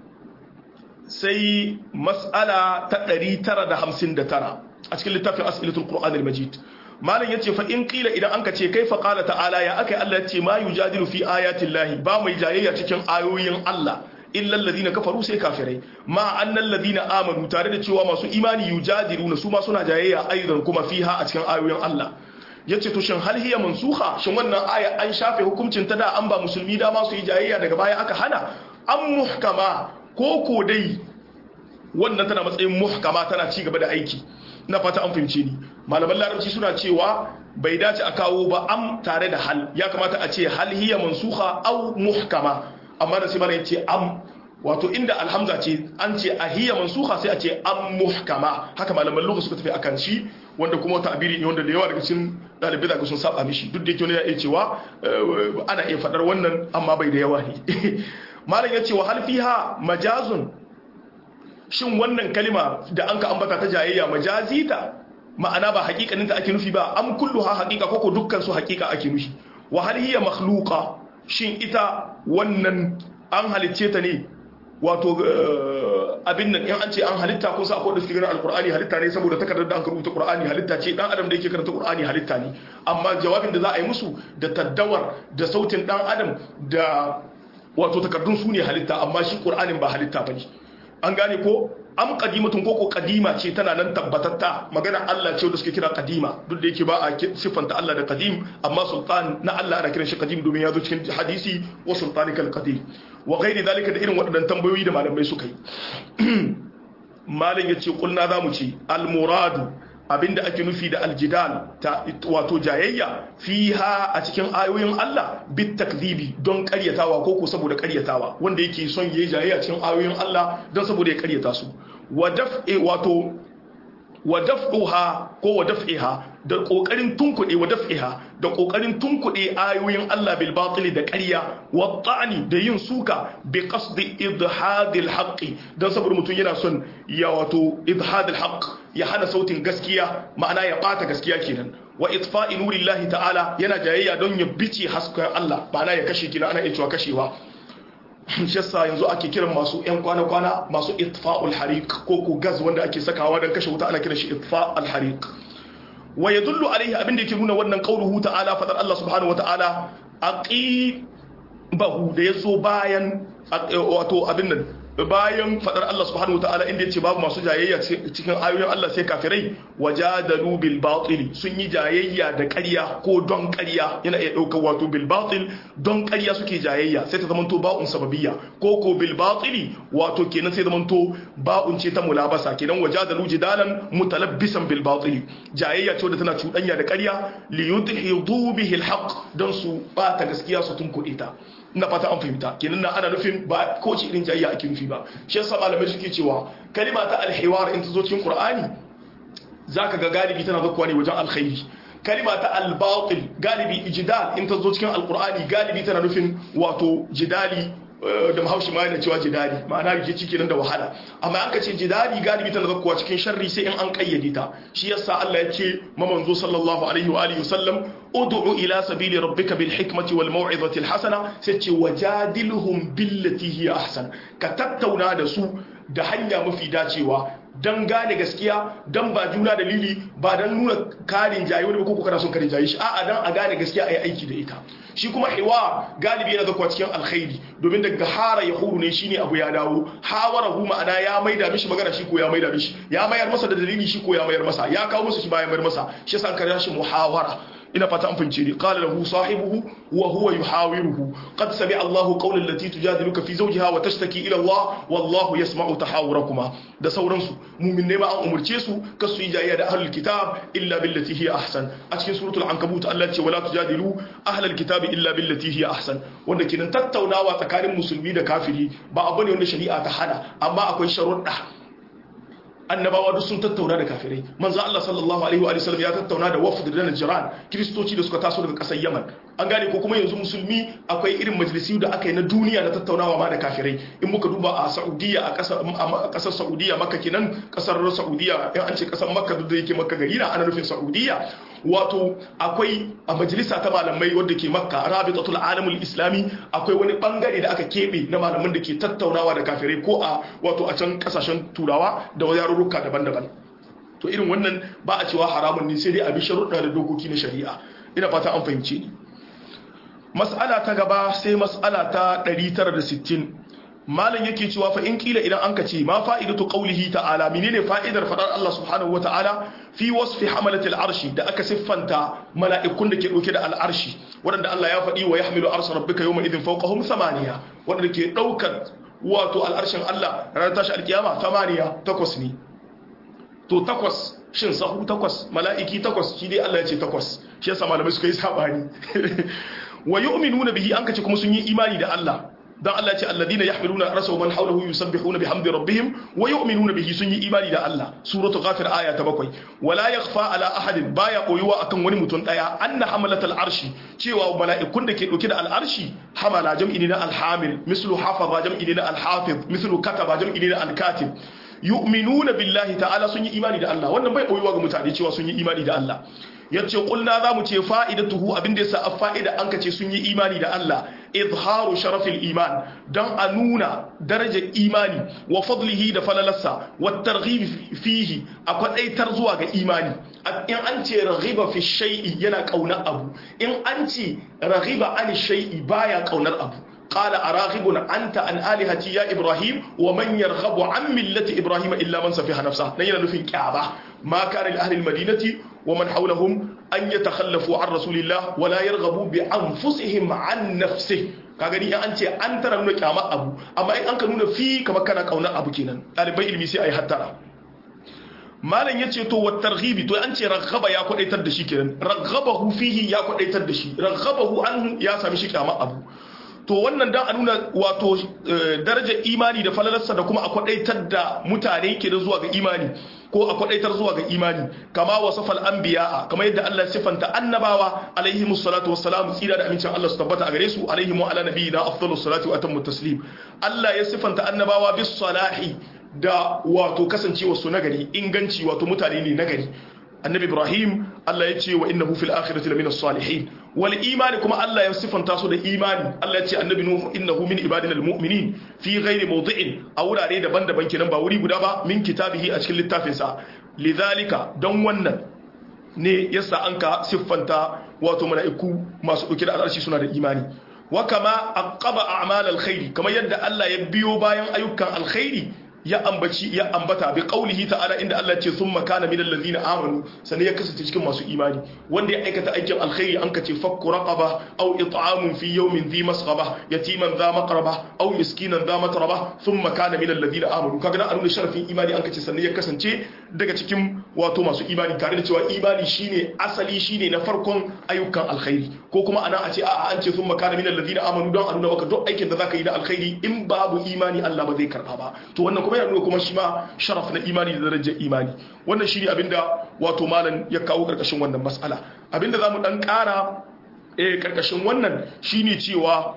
sai mas'ala ta 959 a cikin littafin as'ilatul qur'an al-majid malam yace fa in qila idan anka ce kaifa qala ta'ala ya akai Allah yace ma yujadilu fi ayati llahi ba mai jayayya cikin ayoyin Allah illa alladhina kafaru sai kafirai ma annal ladina amanu tare da cewa masu imani yujadiluna su ma suna jayayya aidan kuma fiha a cikin ayoyin Allah yace to shin hal hiya mansukha shin wannan aya an shafe hukuncin ta da an ba musulmi dama su yi jayayya daga baya aka hana an muhkama ko ko dai wannan tana matsayin muhkama tana ci gaba da aiki na fata an fahimce ni malaman larabci suna cewa bai dace a kawo ba am tare da hal ya kamata a ce hal hiya mansukha aw muhkama amma da sai mana yace am wato inda alhamza ce an ce a hiya mansukha sai a ce am muhkama haka malaman lugha suka tafi akan shi wanda kuma ta'abiri ne wanda da yawa daga cikin dalibai da sun saba mishi duk da yake wani ya iya cewa ana iya fadar wannan amma bai da yawa ne malam yace wa hal fiha majazun shin wannan kalima da an ka ambata ta jayayya majazi ta ma'ana ba hakikanin ta ake nufi ba am kulluha haqiqa koko dukkan su haqiqa ake nufi wa hal hiya makhluqa shin ita wannan an halicce ta ne wato abin nan in an ce an halitta kun sa akwai da suke ganin alqur'ani halitta ne saboda takardar da an rubuta qur'ani halitta ce dan adam da yake karanta qur'ani halitta ne amma jawabin da za a yi musu da taddawar da sautin dan adam da wato takardun su ne halitta amma shi qur'anin ba halitta bane an gane ko am qadimatun ko ko qadima ce tana nan tabbatatta magana Allah ce da suke kira qadima duk da yake ba a siffanta Allah da qadim amma sultan na Allah ana kiran shi qadim domin ya zo cikin hadisi wa sultanikal qadim wa ghairi dalika da irin waɗannan tambayoyi da malamai suka yi malam yace kulna zamu ce al muradu abinda ake nufi da aljidal ta wato jayayya fiha a cikin ayoyin Allah bit takzibi don karyatawa ko ko saboda karyatawa wanda yake son yayi jayayya cikin ayoyin Allah don saboda ya karyata su wa daf'i wato wa daf'uha ko wa daf'iha da kokarin tunkuɗe wa daf'iha da kokarin tunkuɗe ayoyin Allah bil batili da ƙarya wa ta'ani da yin suka bi qasdi idhadil haqqi dan saboda mutum yana son ya wato idhadil haqq ya hana sautin gaskiya ma'ana ya bata gaskiya kenan wa itfa'i nurillahi ta'ala yana jayayya don ya bice hasken Allah ma'ana ya kashe kina ana iya cewa kashewa shi yasa yanzu ake kiran masu yan kwana-kwana masu itfa'ul hariq ko ko gas wanda ake sakawa don kashe wuta ana kiran shi itfa'ul hariq wa yadullu alaihi abin da yake nuna wannan qauluhu ta'ala fadar Allah subhanahu wa ta'ala aqibahu da yazo bayan wato abin nan bayan fadar Allah subhanahu wataala inda yace babu masu jayayya cikin ayoyin Allah sai kafirai wajadalu bil batil sun yi jayayya da ƙarya ko don ƙarya yana iya daukar wato bil batil don ƙarya suke jayayya sai ta zamanto ba'un sababiyya ko ko bil batili wato kenan sai zamanto ba'un ce ta mulabasa kenan wajadalu jidalan mutalabbisan bil batil jayayya ce wadda tana cuɗanya da ƙarya li yudhidu bihi al haqq don su bata gaskiya su tunkuɗe ta ina fata an fahimta kenan na ana nufin ba ko ce irin jayayya ake nufi ba shi yasa malamai suke cewa kalima ta alhiwar in ta zo cikin qur'ani zaka ga galibi tana zakkuwa ne wajen alkhairi kalima ta albatil galibi ijdal in ta zo cikin alqur'ani galibi tana nufin wato jidali da mahaushi ma yana cewa jidali ma'ana rikici kenan da wahala amma an ka ce jidali galibi tana zakkuwa cikin sharri sai in an kayyade ta shi yasa Allah ya ce ma manzo sallallahu alaihi wa alihi wasallam ud'u ila sabili rabbika bil hikmati wal mau'izati al hasana sai ce wajadilhum billati hiya ahsan ka tattauna da su da hanya mafi dacewa dan gane gaskiya dan ba juna dalili ba dan nuna karin jayi wani ko kana son karin jayi shi a'a dan a gane gaskiya ayi aiki da ita shi kuma hiwa galibi yana zakwa cikin alkhairi domin daga hara ya huru ne shine abu ya dawo hawara hu ma'ana ya maida mishi magana shi ko ya maida mishi ya mayar masa da dalili shi ko ya mayar masa ya kawo masa shi ba ya mayar masa shi yasa an kare shi muhawara ina fata an fince ni qala lahu sahibuhu wa huwa yuhawiruhu qad sami'a Allahu qawla allati tujadiluka fi zawjiha wa tashtaki ila Allah wallahu yasma'u tahawurakuma da sauransu mu'min ne ma an umurce su kasu yi jayya da ahlul kitab illa billati hiya ahsan a cikin suratul ankabut Allah ce wala tujadilu ahlul kitab illa billati hiya ahsan wanda kenan tattaunawa tsakanin musulmi da kafiri ba abu ne wanda shari'a ta hana amma akwai sharuɗa annabawa duk sun tattauna da kafirai manzo Allah sallallahu alaihi wa sallam ya tattauna da wafd da Najran kristoci da suka taso daga kasar Yaman an gane ko kuma yanzu musulmi akwai irin majalisi da aka yi na duniya na tattaunawa ma da kafirai in muka duba a Saudiya a kasar a kasar Saudiya Makka kenan kasar Saudiya in an ce kasar Makka duk da yake Makka gari na ana nufin Saudiya wato akwai a majalisa ta malamai wadda ke Makka Rabitatul Alamul Islami akwai wani bangare da aka kebe na malaman da ke tattaunawa da kafirai ko a wato a can kasashen turawa da yarurruka daban-daban to irin wannan ba a cewa haramun ne sai dai a bi sharuɗa da dokoki na shari'a ina fata an fahimce ni mas'ala ta gaba sai mas'ala ta 960 malam yake cewa fa in kila idan an ka ce ma fa'idatu qawlihi ta'ala menene fa'idar fadar Allah subhanahu wata'ala fi wasfi hamalati al'arshi da aka siffanta mala'ikun da ke dauke da al'arshi wanda Allah ya faɗi wa yahmilu arsha rabbika yawma idhin fawqahum samaniya wanda ke daukar wato al'arshin Allah ranar tashi alkiyama tamaniya takwas ne to takwas shin sahu takwas mala'iki takwas shi dai Allah ya ce takwas shi yasa malamai suka yi sabani wa yu'minuna bihi an kace kuma sun yi imani da Allah dan Allah ce alladina yahmiluna arsa man hawlahu yusabbihuna bihamdi rabbihim wa yu'minuna bihi sun yi imani da Allah suratu ghafir aya ta bakwai wala yakhfa ala ahadin baya koyuwa akan wani mutum daya anna hamalatal arshi cewa mala'ikun da ke dauke da al'arshi hamala jam'i ne na alhamil mislu hafaza jam'i ne na alhafiz mislu kataba jam'i ne na alkatib yu'minuna billahi ta'ala sun yi imani da Allah wannan bai koyuwa ga mutane cewa sun yi imani da Allah yace kulna zamu ce fa'idatuhu abinda yasa a fa'ida an kace sun yi imani da Allah izharu sharafil iman dan a nuna darajar imani wa fadlihi da falalarsa wa targhib fihi a kwadaitar zuwa ga imani in an ce raghiba fi shay'i yana kaunar abu in an ce raghiba an shay'i baya kaunar abu qala araghibun anta an alihati ya ibrahim wa man yarghabu an millati ibrahim illa man safiha nafsa nan yana nufin kyaba ma kana li ahli almadinati wa man hawlahum an yatakhallafu an rasulillah wa la yarghabu bi anfusihim an nafsihi ka gani in an ce an tara nuna kyama abu amma in an ka nuna fi kamar kana kauna abu kenan ɗaliban ilimi sai a yi hattara malam ya ce to wa targhibi to an ce raghaba ya kwadaitar da shi kenan raghabahu fihi ya kwadaitar da shi raghabahu anhu ya sami shi kyama abu to wannan dan a nuna wato darajar imani da falalarsa da kuma a kwadaitar da mutane ke da zuwa ga imani ko a kwadaitar zuwa ga imani kama wasafal anbiya kama yadda Allah sifanta annabawa alaihi musallatu wassalam tsira da amincin Allah su tabbata a gare su alaihi wa ala nabiyina afdalus salatu wa atammu taslim Allah ya sifanta annabawa bis salahi da wato kasancewa su nagari inganci wato mutane ne nagari annabi ibrahim Allah ya ce wa innahu fil akhirati lamina salihin wal imani kuma Allah ya sifanta su da imani Allah ya ce annabi nuhu innahu min ibadina almu'minin fi ghairi mawdi'in a wurare daban-daban kenan ba wuri guda ba min kitabihi a cikin littafin sa lidhalika don wannan ne yasa an ka siffanta wato mala'iku masu dauke da al'arshi suna da imani wa kama aqaba a'mal alkhairi kamar yadda Allah ya biyo bayan ayyukan alkhairi ya ambaci ya ambata bi qaulihi ta'ala inda Allah ce thumma kana minal ladina amanu sanan ya kasance cikin masu imani wanda ya aikata aikin alkhairi an kace fakku raqaba aw it'amun fi yawmin dhi masghaba yatiman dha maqraba aw miskinan dha matraba thumma kana minal ladina amanu kaga dan anuna sharafin imani an kace sanan ya kasance daga cikin wato masu imani tare da cewa imani shine asali shine na farkon ayyukan alkhairi ko kuma ana a ce a an ce thumma kana minal ladina amanu don a nuna maka duk aikin da zaka yi da alkhairi in babu imani Allah ba zai karba ba to wannan kuma yana nuna kuma shi ma sharaf na imani da darajar imani wannan shi ne abinda wato malam ya kawo karkashin wannan matsala abinda za mu dan kara eh karkashin wannan shine cewa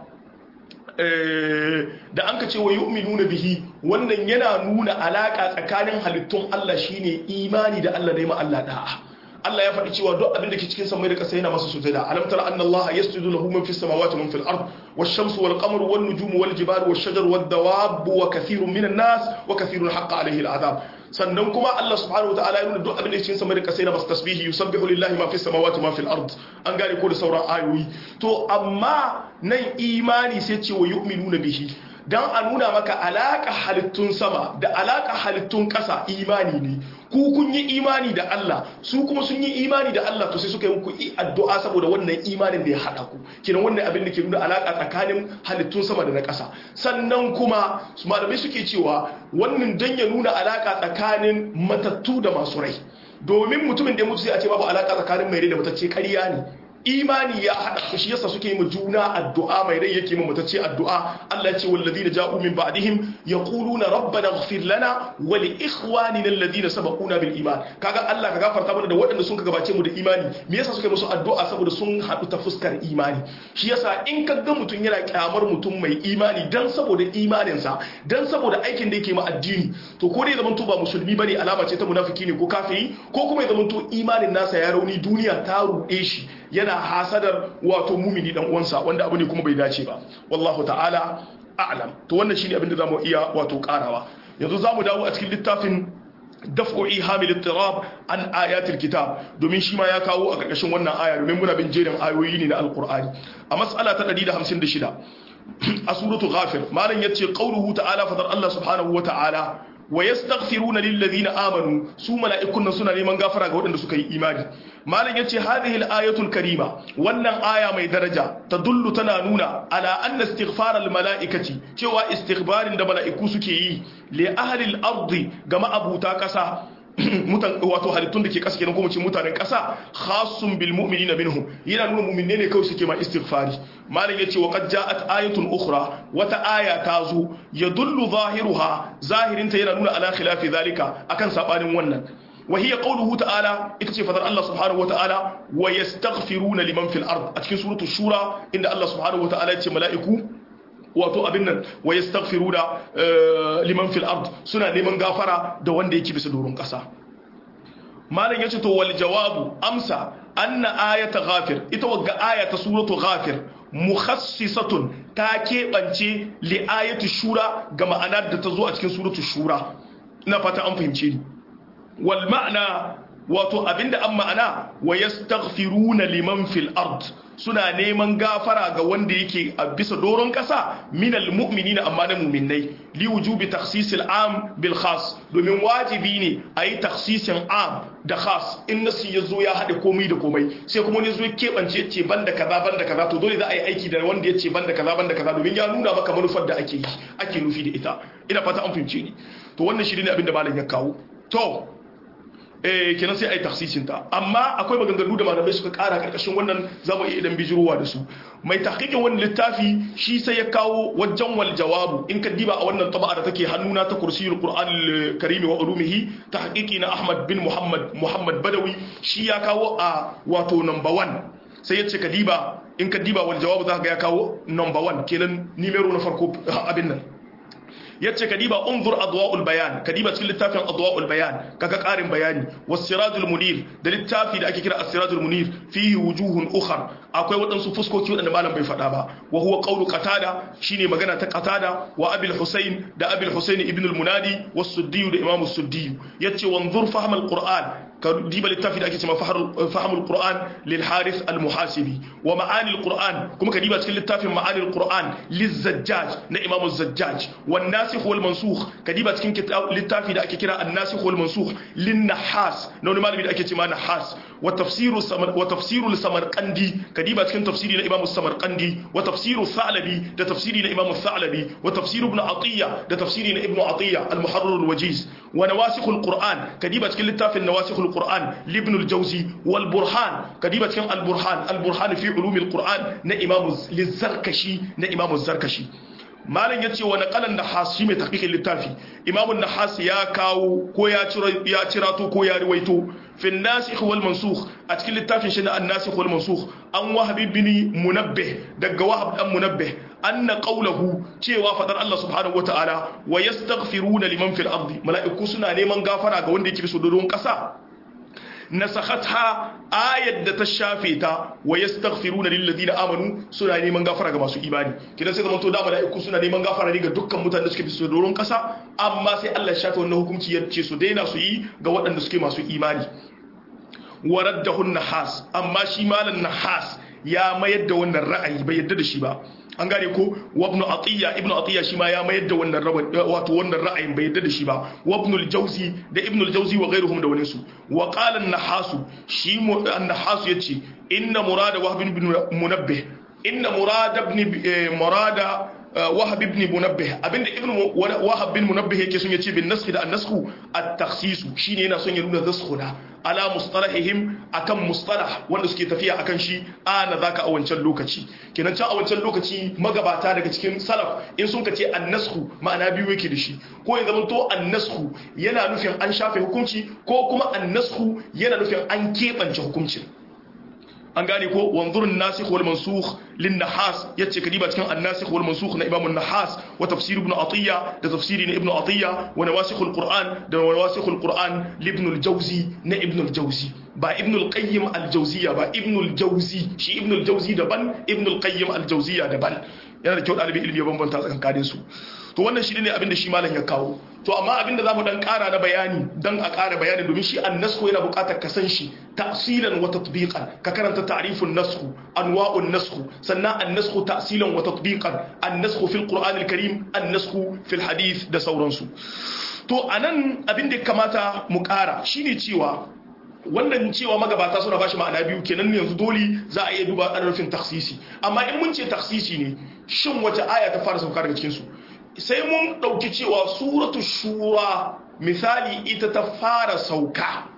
da an ka ce wa yu'minuna bihi wannan yana nuna alaka tsakanin halittun Allah shine imani da Allah da yi ma Allah da'a Allah ya faɗi cewa duk abin da ke cikin samai da ƙasa yana masa sujada alam tara anna Allah yasjudu lahu man fis samawati man fil ard wash-shamsu wal qamaru wan nujumu wal jibalu wash shajaru wad dawabu wa kathirun minan nas wa kathirun haqqa alayhi al-adab sannan kuma Allah subhanahu wataala ya nuna duk abin da ke cikin samai da ƙasa yana masa tasbihi yusabbihu lillahi ma fis samawati ma fil ard an gane ko da sauran ayoyi to amma nan imani sai ce wa yu'minuna bihi dan a nuna maka alaka halittun sama da alaka halittun ƙasa imani ne ku kun yi imani da Allah su kuma sun yi imani da Allah to sai suka yi muku addu'a saboda wannan imanin da ya hada ku kinan wannan abin da ke nuna alaka tsakanin halittun sama da na ƙasa sannan kuma su malamai suke cewa wannan dan ya nuna alaka tsakanin matattu da masu rai domin mutumin da ya mutu sai a ce babu alaka tsakanin mai rai da matacce ƙarya ne imani ya haɗa shi yasa suke yi juna addu'a mai rai yake mu mutacce addu'a Allah ya ce walladina ja'u min ba'dihim yaquluna rabbana ighfir lana wa li ikhwanina alladhina sabaquna bil iman kaga Allah ka gafarta mana da waɗanda sun ka gabace mu da imani me yasa suke musu addu'a saboda sun haɗu ta fuskar imani shi yasa in ka ga mutum yana kyamar mutum mai imani dan saboda imaninsa dan saboda aikin da yake ma addini to ko dai zaman to ba musulmi bane alama ce ta munafiki ne ko kafiri ko kuma ya zaman to imanin nasa ya rauni duniya ta ruɗe shi yana hasadar wato mumini dan uwansa wanda abu ne kuma bai dace ba wallahu ta'ala a'lam to wannan shine abin da zamu iya wato karawa yanzu zamu dawo a cikin littafin daf'u ihamil ittirab an ayatil kitab domin shi ma ya kawo a karkashin wannan aya domin muna bin jerin ayoyi ne na alqur'ani a mas'ala ta 156 a suratu ghafir malam yace qauluhu ta'ala fadar Allah subhanahu wa ta'ala wa yastaghfiruna lil ladina amanu su mala'ikun nan suna neman gafara ga waɗanda suka yi imani malam yace hadhihi al-ayatul karima wannan aya mai daraja tadullu tana nuna ala anna istighfar al-mala'ikati cewa istighfarin da mala'iku suke yi li ahli al-ardi ga ma'abuta kasa mutan wato halittun da ke kasa kenan kuma ce mutanen kasa khassun bil mu'minina minhum yana nuna mu'minne ne kawai suke ma istighfari malam yace wa qad ja'at ayatun ukhra wata aya ta zo yadullu zahiruha zahirinta yana nuna ala khilafi zalika akan sabanin wannan wa hiya qawluhu ta'ala ita ce fadar Allah subhanahu wata'ala wa yastaghfiruna liman fil ard a cikin suratul shura inda Allah subhanahu wata'ala ya ce mala'iku wato abin nan wa yastaghfiruna liman fil ard suna neman gafara da wanda yake bisa doron kasa malam yace to wal jawabu amsa anna ayata ghafir ita wagga ayata suratu ghafir mukhassisatun ta keɓance li ayatu shura ga ma'anar da ta zo a cikin suratu shura ina fata an fahimce ni wal ma'ana wato abinda an ma'ana wa yastaghfiruna liman fil ard suna neman gafara ga wanda yake a bisa doron kasa minal mu'minina amma na mu'minnai li wujubi takhsisil am bil khas domin wajibi ne a yi takhsisin am da khas in nasi ya zo ya haɗe komai da komai sai kuma wani zo ya keɓance ce banda kaza banda kaza to dole za a yi aiki da wanda ya ce banda kaza banda kaza domin ya nuna maka manufar da ake yi ake nufi da ita ina fata an fahimce ni to wannan shi ne abin da malam ya kawo to eh kenan sai ai taksisin ta amma akwai maganganu da malamai suka kara karkashin wannan zamu iya idan bijirowa da su mai tahqiqin wannan littafi shi sai ya kawo wajen wal jawabu in ka diba a wannan taba'a da take hannuna ta kursiyul qur'an karim wa ulumihi tahqiqi na ahmad bin muhammad muhammad badawi shi ya kawo a wato number 1 sai ya ce ka diba in ka diba wal jawabu za ka ga ya kawo number 1 kenan nimero na farko abin nan yace kadiba unzur adwa'ul bayan kadiba cikin littafin adwa'ul bayan kaga karin bayani was-sirajul munir da littafi da ake kira as-sirajul munir fihi wujuhun ukhar akwai wadansu fuskoki wadanda malam bai faɗa ba wa huwa qawlu qatada shine magana ta qatada wa abil husayn da abil husayn ibn al-munadi was-suddi da imam as-suddi yace wanzur fahm al-qur'an ka diba littafi da ake cewa fahimul qur'an lil harith al muhasibi wa ma'ani al qur'an kuma ka diba cikin littafin ma'ani al qur'an liz zajjaj na imam az-zajjaj wan nasikh wal mansukh ka diba cikin littafi da ake kira an nasikh wal mansukh lin nahas na wani malami da ake cewa nahas wa tafsiru wa tafsiru samarqandi ka diba cikin tafsiri na imam samarqandi wa tafsiru thalabi da tafsiri na imam thalabi wa tafsiru ibn atiya da tafsiri na ibn atiya al muharrar al wajiz wa nawasikh al qur'an ka diba cikin littafin nawasikh القرآن لابن الجوزي والبرهان كديبة كان البرهان البرهان في علوم القرآن نا إمام للزركشي نا إمام الزركشي malam yace wa naqalan nahas shi mai tahqiqin littafi imamu nahas ya kawo ko ya cira ya cirato ko ya riwaito fi nasikh wal mansukh a cikin littafin shi na an-nasikh wal mansukh an wahab ibn munabbih daga wahab dan munabbih anna qawluhu cewa fadar Allah subhanahu wataala wa yastaghfiruna liman fil ardi mala'iku suna neman gafara ga wanda yake bisa doron kasa nasakhatha ayat da ta shafe ta wa yastaghfiruna lil ladina amanu suna neman gafara ga masu imani kidan sai zaman to da malaiku suna neman gafara ne ga dukkan mutanen da suke bisa doron kasa amma sai Allah ya shafe wannan hukunci ya ce su daina su yi ga waɗanda suke masu imani waraddahu nahas amma shi malan nahas ya mayar da wannan ra'ayi bai yadda da shi ba an gane ko wabnu atiya ibnu atiya shi ma ya mayar da wannan wato wannan ra'ayin bai yadda da shi ba wabnul jawzi da ibnul jawzi wa ghairuhum da waninsu wa qala an-nahasu shi an-nahasu yace inna murada wahb ibn munabbih inna murada ibn murada wahab ibn munabbih abinda ibn wahab bin munabbih yake son yace bin nasxi da an-nasxu at-takhsis shine yana son ya nuna zaskhuna ala mustalahihim akan mustalah wanda suke tafiya akan shi ana zaka a wancan lokaci kenan can a wancan lokaci magabata daga cikin salaf in sun kace an-nasxu ma'ana biyu yake da shi ko ya zama to an-nasxu yana nufin an shafe hukunci ko kuma an-nasxu yana nufin an kebance hukuncin an gane ko wanzurun nasikh wal mansukh lin nahas yace kadiba cikin an-nasikh wal mansukh na imam an-nahas wa tafsir ibn atiya da tafsiri na ibn atiya wa nawasikh al-quran da nawasikh al-quran li ibn al-jawzi na ibn al-jawzi ba ibn al-qayyim al-jawziyya ba ibn al-jawzi shi ibn al-jawzi daban ibn al-qayyim al-jawziyya daban yana da kyau ɗalibin ilimi ya bambanta tsakankanin su to wannan shi ne abin da shi malam ya kawo to amma abin da zamu dan ƙara na bayani dan a ƙara bayani domin shi annasku yana buƙatar ka san shi ta'silan wa tatbiqan ka karanta ta'rifun nasku anwa'un nasku sannan annasku ta'silan wa tatbiqan annasku fil qur'anil karim annasku fil hadith da sauransu to anan abin da ya kamata mu ƙara shine cewa wannan cewa magabata suna bashi ma'ana biyu kenan yanzu dole za a iya duba ana nufin taksisi amma in mun ce taksisi ne shin wace aya ta fara sauka daga cikin su sai mun dauki cewa suratu shura misali ita ta fara sauka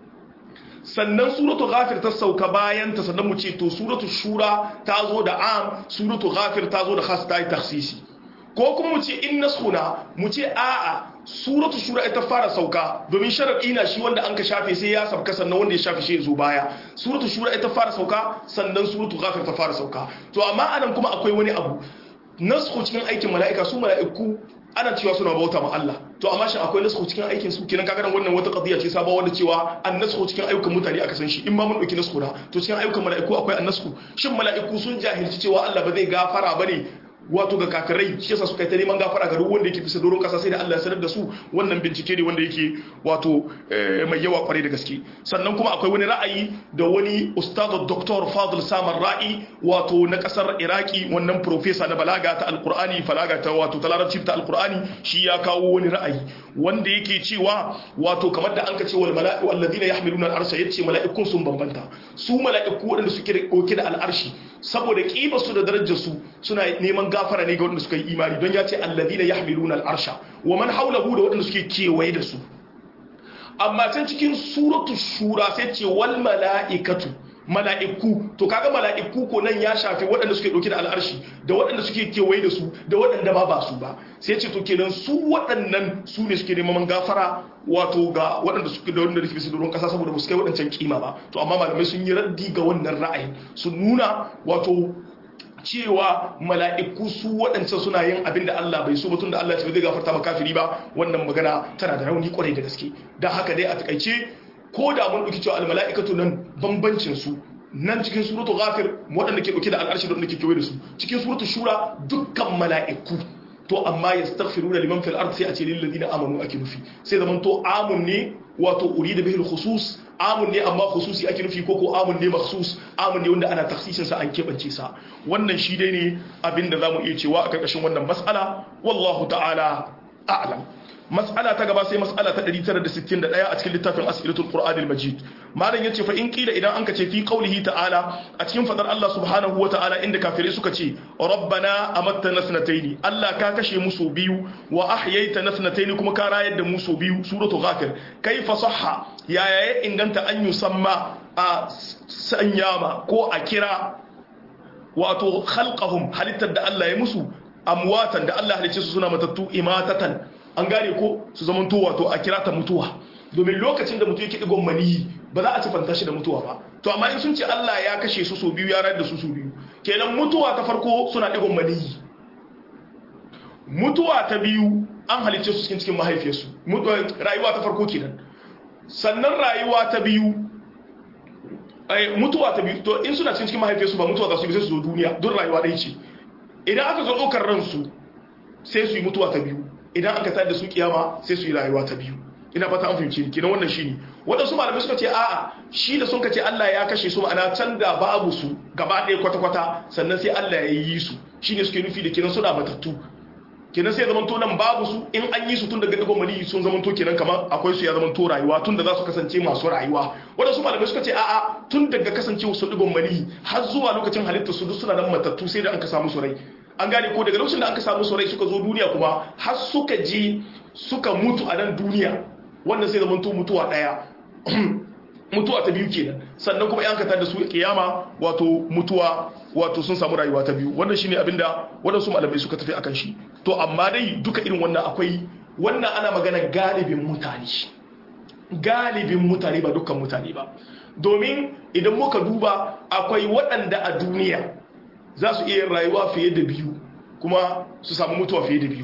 sannan suratu ghafir ta sauka bayan ta sannan mu ce to suratu shura ta zo da am suratu ghafir ta zo da khas ta yi taksisi ko kuma mu ce in naskhuna mu ce a'a suratu shura ita fara sauka domin sharadi na shi wanda an ka shafe sai ya sabka sannan wanda ya shafe shi ya zo baya suratu shura ita fara sauka sannan suratu ghafir ta fara sauka to amma anan kuma akwai wani abu naskhu cikin aikin mala'ika su mala'iku ana cewa suna bauta ma Allah to amma shin akwai naskhu cikin aikin su kenan kaga wannan wata qadiya ce sabawa wanda cewa an naskhu cikin ayyukan mutane aka san shi in ma mun dauki naskhu na to cikin ayyukan mala'iku akwai an naskhu shin mala'iku sun jahilci cewa Allah ba zai gafara bane wato ga kafirai shi yasa suka yi ta neman gafara ga duk wanda yake bisa doron kasa sai da Allah ya sanar da su wannan bincike ne wanda yake wato mai yawa kwarai da gaske sannan kuma akwai wani ra'ayi da wani ustad Dr. Fadl Samar Ra'i wato na kasar Iraki wannan professor na balaga ta alqur'ani falaga ta wato ta larabci ta alqur'ani shi ya kawo wani ra'ayi wanda yake cewa wato kamar da an ka ce wal mala'iku alladhina yahmiluna al-arsha yace mala'ikun sun bambanta su mala'iku waɗanda suke dauke da al'arshi saboda kibar su da darajar su suna neman gafara ne ga waɗanda suka yi imani don ya ce alladhina yahmiluna al-arsha wa man hawlahu da waɗanda suke kewaye da su amma can cikin suratu shura sai ce wal mala'ikatu mala'iku to kaga mala'iku ko nan ya shafi waɗanda suke ɗauke da al'arshi da waɗanda suke kewaye da su da waɗanda ba ba su ba sai ce to kenan su waɗannan su ne suke neman gafara wato ga waɗanda suke da wanda rufe su doron ƙasa saboda ba su kai waɗancan kima ba to amma malamai sun yi raddi ga wannan ra'ayi sun nuna wato cewa mala'iku su waɗancan suna yin abin da Allah bai so batun da Allah ce ba zai gafarta ma kafiri ba wannan magana tana da rauni kwarai da gaske don haka dai a takaice ko da mun ɗauki cewa almala'ikatu nan bambancin su nan cikin suratu ghafir waɗanda ke ɗauke da al'arshi da waɗanda ke kewaye da su cikin suratu shura dukkan mala'iku to amma yastaghfiruna liman fil ard sai a ce lil ladina amanu ake nufi sai zaman to amun ne wato urida bihil khusus amun ne amma khususi ake nufi ko ko amun ne makhsus amun ne wanda ana taksisin sa an kebance sa wannan shi dai ne abinda zamu iya cewa a karkashin wannan mas'ala wallahu ta'ala a'lam mas'ala ta gaba sai mas'ala ta 961 a cikin littafin as'ilatul qur'anil majid malam yace fa in kila idan anka ce fi qaulihi ta'ala a cikin fadar Allah subhanahu wata'ala inda kafirai suka ce rabbana amattana sanataini Allah ka kashe mu so biyu wa ahyaytana sanataini kuma ka rayar da mu so biyu suratu ghafir kaifa sahha yaya ya inganta an yusamma a sanyama ko a kira wato khalqahum halittar da Allah ya musu amwatan da Allah halicce su suna matattu imatatan an gane ko su zaman to wato a kira ta mutuwa domin lokacin da mutum yake digon maniyi ba za a ci fanta shi da mutuwa ba to amma in sun ce Allah ya kashe su so biyu ya rayar da su so biyu kenan mutuwa ta farko suna digon maniyi mutuwa ta biyu an halicce su cikin cikin mahaifiyarsu rayuwa ta farko kenan sannan rayuwa ta biyu mutuwa ta biyu to in suna cikin cikin mahaifiyarsu ba mutuwa za su yi sai su zo duniya don rayuwa ɗaya ce idan aka zo ɗaukar ransu sai su yi mutuwa ta biyu idan aka tayar da su kiyama sai su yi rayuwa ta biyu ina fata an fahimci ni kenan wannan shine wadansu malamai suka ce a'a shi da sun kace Allah ya kashe su ma'ana can da babu su gaba ɗaya kwata kwata sannan sai Allah ya yi su shine suke nufi da kenan suna matattu kenan sai zaman to nan babu su in an yi su tun daga digon mali sun zaman to kenan kamar akwai su ya zaman to rayuwa tun da za su kasance masu rayuwa wadansu malamai suka ce a'a tun daga kasancewa su digon mali har zuwa lokacin halittar su duk suna nan matattu sai da an ka samu su rai an gane ko daga lokacin da aka samu saurai suka zo duniya kuma har suka je suka mutu a nan duniya wannan sai zamanto mutuwa daya mutuwa ta biyu kenan sannan kuma yanka da su kiyama wato mutuwa wato sun samu rayuwa ta biyu wannan shine abinda waɗansu malamai suka tafi akan shi to amma dai duka irin wannan akwai wannan ana magana galibin mutane galibin mutane ba dukkan mutane ba domin idan muka duba akwai waɗanda a duniya za su iya rayuwa fiye da biyu kuma su samu mutuwa fiye da biyu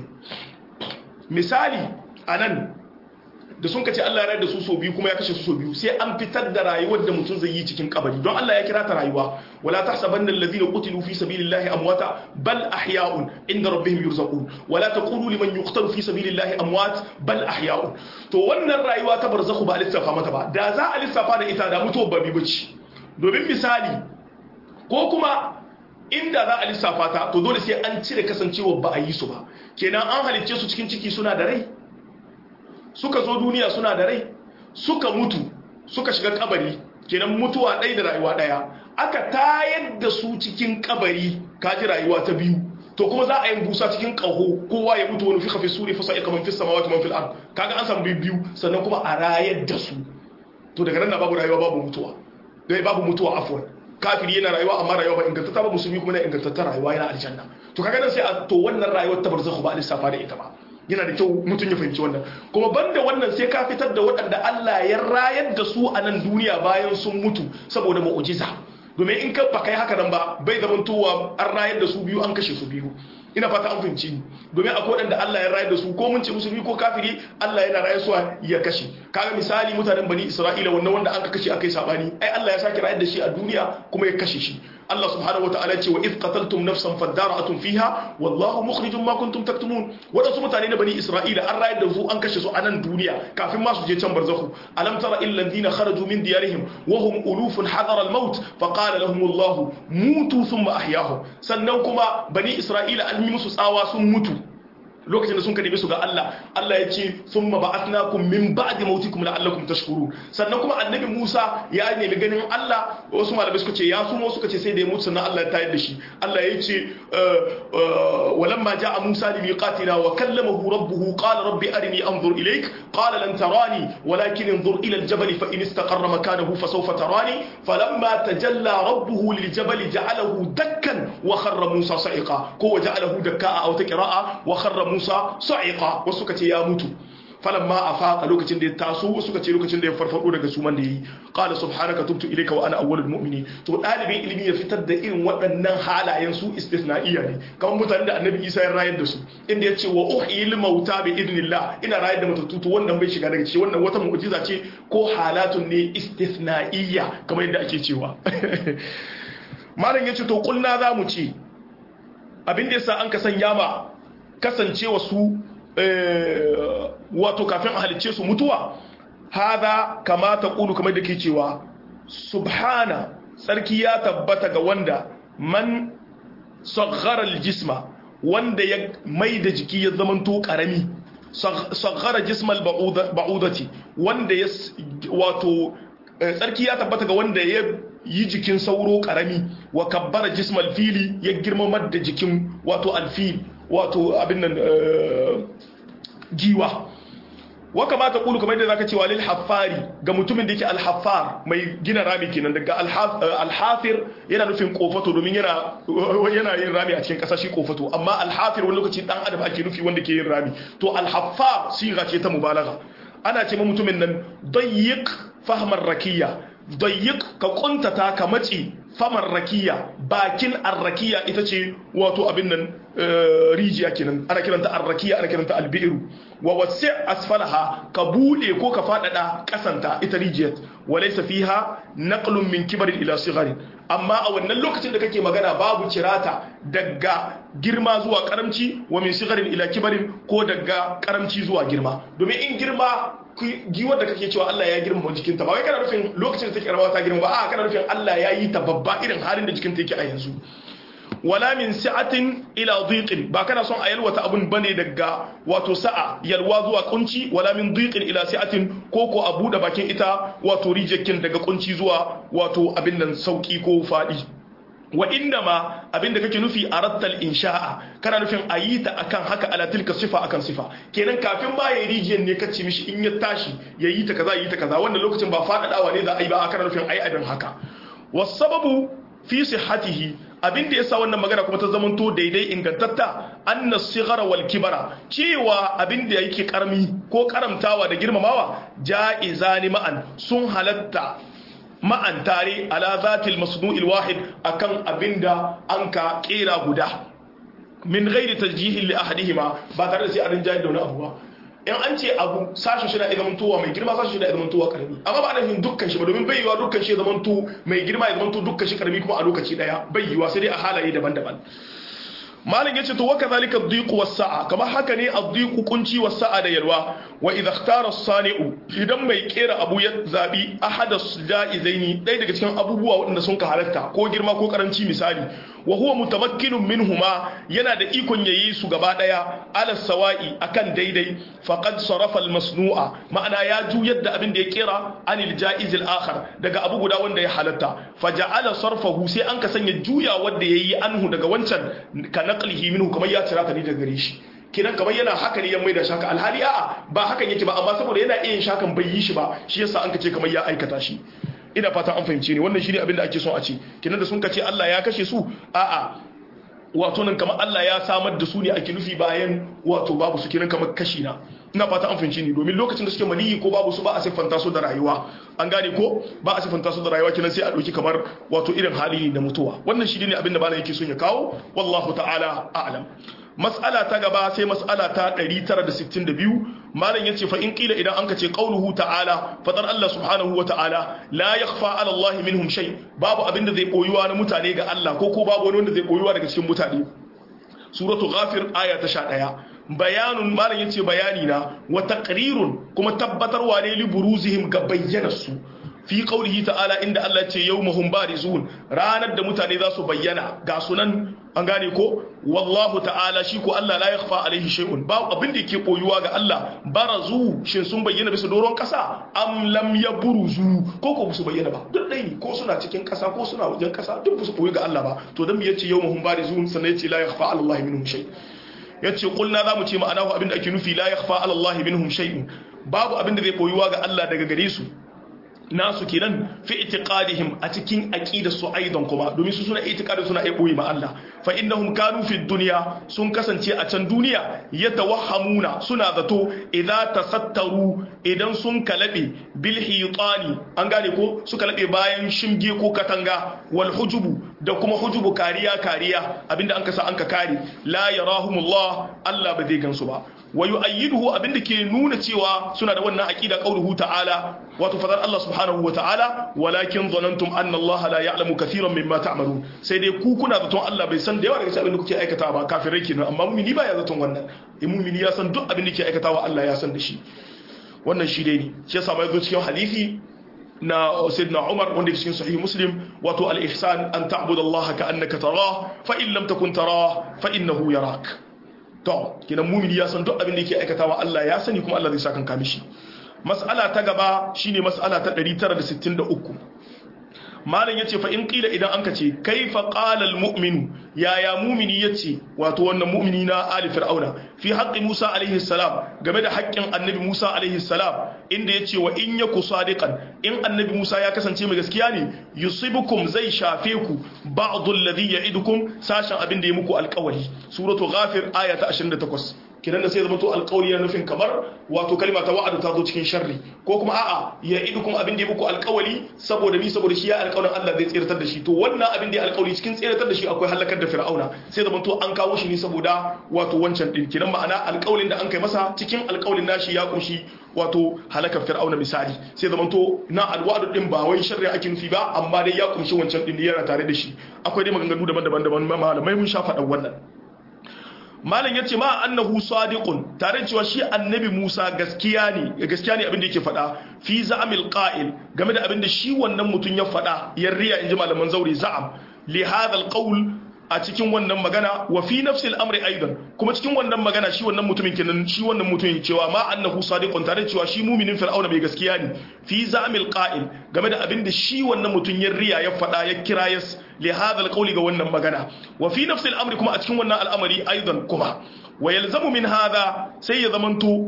misali a nan da sun kace Allah ya da su so biyu kuma ya kashe su so biyu sai an fitar da rayuwar da mutum zai yi cikin kabari don Allah ya kira ta rayuwa wala tahsabanna alladhina qutilu fi sabilillahi amwata bal ahya'un inda rabbihim yurzaqun wala taqulu liman yuqtalu fi sabilillahi amwat bal ahya'un to wannan rayuwa ta barzakhu ba lissafa mata ba da za a lissafa da ita da mutuwar ba bi bace domin misali ko kuma inda za a lissafa ta to dole sai an cire kasancewa ba a yi su ba kenan an halicce su cikin ciki suna da rai suka zo duniya suna da rai suka mutu suka shiga kabari kenan mutuwa ɗaya da rayuwa ɗaya aka tayar da su cikin kabari kaji rayuwa ta biyu to kuma za a yi busa cikin ƙaho kowa ya mutu wani fi kafi suri fasa ika man fi samawati man fil ard kaga an samu biyu sannan kuma a rayar da su to daga nan babu rayuwa babu mutuwa dai babu mutuwa afwan kafiri yana rayuwa amma rayuwa ba ingantatta ba musulmi kuma na ingantatta rayuwa yana aljanna to kaga nan sai a to wannan rayuwar ta barzakhu ba lissafa da ita ba yana da kyau mutum ya fahimci wannan kuma banda wannan sai ka fitar da waɗanda Allah ya rayar da su a nan duniya bayan sun mutu saboda mu'jiza domin in ka ba kai haka nan ba bai zaman towa an rayar da su biyu an kashe su biyu ina fata an fahimci domin akwai waɗanda Allah ya rayar da su ko mun ce musulmi ko kafiri Allah yana rayar su ya kashe kaga misali mutanen bani Isra'ila wannan wanda an ka kashe akai sabani ai Allah ya saki rayar da shi a duniya kuma ya kashe shi Allah subhanahu wataala ce wa id qataltum nafsan fadara'atum fiha wallahu mukhrijum ma kuntum taktumun wadansu mutane na bani Isra'ila an rayar da su an kashe su a nan duniya kafin ma su je can barzakhu alam tara illal ladina kharaju min diyarihim wa hum ulufun hadara al-maut faqala lahum Allah mutu thumma ahyahum sannan kuma bani Isra'ila an yi musu tsawa sun mutu lokacin da sun kadime su ga Allah Allah ya ce thumma ba'athnakum min ba'di mautikum la'allakum tashkurun sannan kuma annabi Musa ya nemi ganin Allah wasu malamai suka ce ya sumo suka ce sai da ya mutu sannan Allah ya tayar da shi Allah ya ce walamma ja'a Musa li miqatina wa kallamahu rabbuhu qala rabbi arini anzur ilayk qala lan tarani walakin انظر إلى الجبل فإن استقر مكانه فسوف تراني فلما تجلى ربه للجبل جعله دكا وخر موسى صعقا كو جعله دكاء أو تقراء وخر Musa sa'iqa wasu suka ce ya mutu falamma afaqa lokacin da ya taso wasu suka ce lokacin da ya farfado daga suman da yi qala subhanaka tubtu ilayka wa ana awwalul mu'minin to dalibin ilimi ya fitar da irin waɗannan halayen su istisna'iyya ne kamar mutanen da annabi Isa ya rayar da su inda ya ce wa uhyil mauta bi idnillah ina rayar da matattu to wannan bai shiga daga ciki wannan wata mu'jiza ce ko halatun ne istisna'iyya kamar yadda ake cewa malam yace to kulna za mu ce abin da yasa an ka sanya ma kasancewa su wato kafin a halicce su mutuwa haza kamata kulu kamar da ke cewa subhana tsarki ya tabbata ga wanda man sagharar jisma wanda ya mai da jiki ya zamanto karami saghara jismal ba'udati wanda ya wato tsarki ya tabbata ga wanda ya yi jikin sauro karami wa kabbara jismal fili ya girmamar da jikin wato alfil wato abin nan giwa wa kamata kulu kamar yadda zaka cewa lil haffari ga mutumin da yake al-haffar mai gina rami kenan daga al-hafir yana nufin kofato domin yana yana yin rami a cikin kasa shi kofato amma al-hafir wani lokaci dan adam ake nufi wanda ke yin rami to al-haffar siga ce ta mubalagha ana ce ma mutumin nan dayyiq fahmar rakiya dayyiq ka kuntata ka mace famar rakiya bakin arrakiya ita ce wato abin nan rijiya kenan ana kiranta arrakiya ana kiranta albiru wa wasi asfalaha ka bude ko ka fadada kasanta ita rijiyar walaysa fiha naqlun min kibarin ila sigharin amma a wannan lokacin da kake magana babu cirata daga girma zuwa karamci wa min sigharin ila kibarin ko daga karamci zuwa girma domin in girma giwar da kake cewa Allah ya girma jikinta ba wai kana nufin lokacin da take karama ta girma ba a kana nufin Allah ya yi ta babba irin halin da jikinta yake a yanzu wala min sa'atin ila dhiqin ba kana son a yalwata abun bane daga wato sa'a yalwa zuwa kunci wala min dhiqin ila sa'atin ko ko a bude bakin ita wato rijekin daga kunci zuwa wato abin nan sauki ko fadi wa inda ma abinda kake nufi a rattal insha'a kana nufin a yi ta akan haka ala tilka sifa akan sifa kenan kafin ba ya rijiyar ne kace mishi in ya tashi ya yi ta kaza yi ta kaza wannan lokacin ba faɗaɗawa ne za a yi ba kana nufin ai abin haka wasababu fi sihhatihi abin da yasa wannan magana kuma ta zamanto daidai ingantatta anna sighara wal kibara cewa abin da yake karmi ko karamtawa da girmamawa ja'izani ma'an sun halatta ma'an tare ala zatil masnu'il wahid akan abinda an ka kera guda min ghairi tarjihin li ahadihima ba tare da sai an rinjaye da wani abu ba in an ce abu sashen shi na iya zamantowa mai girma sashen shi na iya zamantowa karami amma ba ana yin dukkan shi ba domin bai yiwa dukkan shi ya zamanto mai girma ya zamanto dukkan shi karami kuma a lokaci daya bai yiwa sai dai a halaye daban-daban malam yace to waka zalika ad-dhiq was-sa'a kamar haka ne ad-dhiq kunci was-sa'a da yalwa wa idha ikhtara as-sani'u idan mai kera abu ya zabi ahada ja'izaini dai daga cikin abubuwa waɗanda sun ka halatta ko girma ko karanci misali wa huwa mutamakkinun minhuma yana da ikon yayi su gaba daya ala sawa'i akan daidai faqad sarafa al-masnu'a ma'ana ya juyar da abin da ya kera anil ja'iz al-akhar daga abu guda wanda ya halatta faja'ala sarfahu sai an ka sanya juya wanda yayi anhu daga wancan kana naqlihi minhu kamar ya cira ta ni daga gare shi kidan kamar yana haka ne ya maida shaka alhali a'a ba hakan yake ba amma saboda yana iya shakan bai yi shi ba shi yasa an kace kamar ya aikata shi ina fata an fahimce ni wannan shine abin da ake son a ce kidan da sun kace Allah ya kashe su a'a wato nan kamar Allah ya samar da su ne ake nufi bayan wato babu su kiran kamar kashi na ina fata an fahimci ni domin lokacin da suke maniyi ko babu su ba a siffanta su da rayuwa an gane ko ba a siffanta su da rayuwa kinan sai a dauki kamar wato irin hali ne na mutuwa wannan shi ne abin da malam yake son ya kawo wallahu ta'ala a'lam mas'ala ta gaba sai mas'ala ta 962 malam yace fa in qila idan anka ce qauluhu ta'ala fadar Allah subhanahu wa ta'ala la yakhfa 'ala Allah minhum shay babu abinda zai boyuwa na mutane ga Allah ko ko babu wani wanda zai boyuwa daga cikin mutane suratu ghafir aya ta 11 bayanun malam yace bayani na wa taqrirun kuma tabbatarwa ne li buruzihim ga bayyana su fi qaulihi ta'ala inda Allah ce yawmahum barizun ranar da mutane za su bayyana ga sunan an gane ko wallahu ta'ala shi ko Allah la yakhfa alaihi shay'un ba abin da yake koyuwa ga Allah barazu shin sun bayyana bisa doron kasa am lam yabruzu ko ko su bayyana ba duk dai ne ko suna cikin kasa ko suna wajen kasa duk su koyi ga Allah ba to dan me yace yawmahum barizun sannan yace la yakhfa ala Allah minhum shay yace kulna zamu ce ma'anahu abin da ake nufi la yakhfa ala Allah minhum shay'un babu abin da zai koyuwa ga Allah daga gare su nasu kenan fi itiqadihim a cikin aqidar su aidan kuma domin su suna itiqadin suna aiboyi ma Allah fa innahum kanu fi dunya sun kasance a can duniya yatawahhamuna suna zato idza tasattaru idan sun kalabe bil hitani an gane ko su kalabe bayan shimge ko katanga wal hujubu da kuma hujubu kariya kariya abinda an kasa an ka kare la yarahumullah Allah ba zai gansu ba wa yu'ayyiduhu abinda ke nuna cewa suna da wannan aqida qauluhu ta'ala wato fadar Allah subhanahu wa ta'ala walakin zanantum anna Allah la ya'lamu kathiran mimma ta'malun sai dai ku kuna zaton Allah bai san da yawa daga cikin abin da kuke aikata ba kafirai kenan amma mu'mini ba ya zaton wannan in mu'mini ya san duk abin da ke aikatawa Allah ya san da shi wannan shi dai ne shi yasa mai zo cikin hadisi na sayyidina Umar wanda ke cikin sahih Muslim wato al-ihsan an ta'budu Allah ka annaka tarah fa in lam takun tarah fa innahu yarak to kinan mu'mini ya san duk abin da yake aikatawa Allah ya sani kuma Allah zai saka kan mishi mas'ala ta gaba shine mas'ala ta 963 malam yace fa in qila idan anka ce kaifa qala almu'minu yaya mu'mini yace wato wannan mu'mini na ali fir'auna fi haqqi Musa alaihi salam game da haƙƙin annabi Musa alaihi salam inda yace wa in yaku sadiqan in annabi Musa ya kasance mai gaskiya ne yusibukum zai shafe ku ba'd alladhi ya'idukum sashen abin da ya muku alƙawari suratu ghafir aya ta 28 kidan da sai zama to alƙawari na nufin kamar wato kalma ta wa'adu ta zo cikin sharri ko kuma a'a ya idukum abin da ya muku alƙawari saboda ni saboda shi ya alƙawarin Allah zai tsiratar da shi to wannan abin da ya alƙawari cikin tsiratar da shi akwai halakar da fir'auna sai zama to an kawo shi ne saboda wato wancan din kidan ma'ana alƙawarin da an kai masa cikin alƙawarin nashi ya kunshi wato halakar fir'auna misali sai zama to na alwa'adu din ba wai sharri ake nufi ba amma dai ya kunshi wancan din yana tare da shi akwai dai maganganu daban-daban daban malamai mun sha faɗan wannan malam ya ce ma annahu sadiqun tare da cewa shi annabi Musa gaskiya ne gaskiya ne abin da yake faɗa fi za'amil qa'il game da abin da shi wannan mutum ya faɗa ya riya inji malaman zauri za'am li hadha alqawl a cikin wannan magana wa fi nafsi al'amri aidan kuma cikin wannan magana shi wannan mutumin kenan shi wannan mutumin cewa ma annahu sadiqun tare da cewa shi muminin fir'auna mai gaskiya ne fi za'amil qa'il game da abin da shi wannan mutum ya riya ya faɗa ya kira ya li hadha alqawli ga wannan magana wa fi nafsi al'amri kuma a cikin wannan al'amari aidan kuma wa yalzamu min hadha sai ya zamanto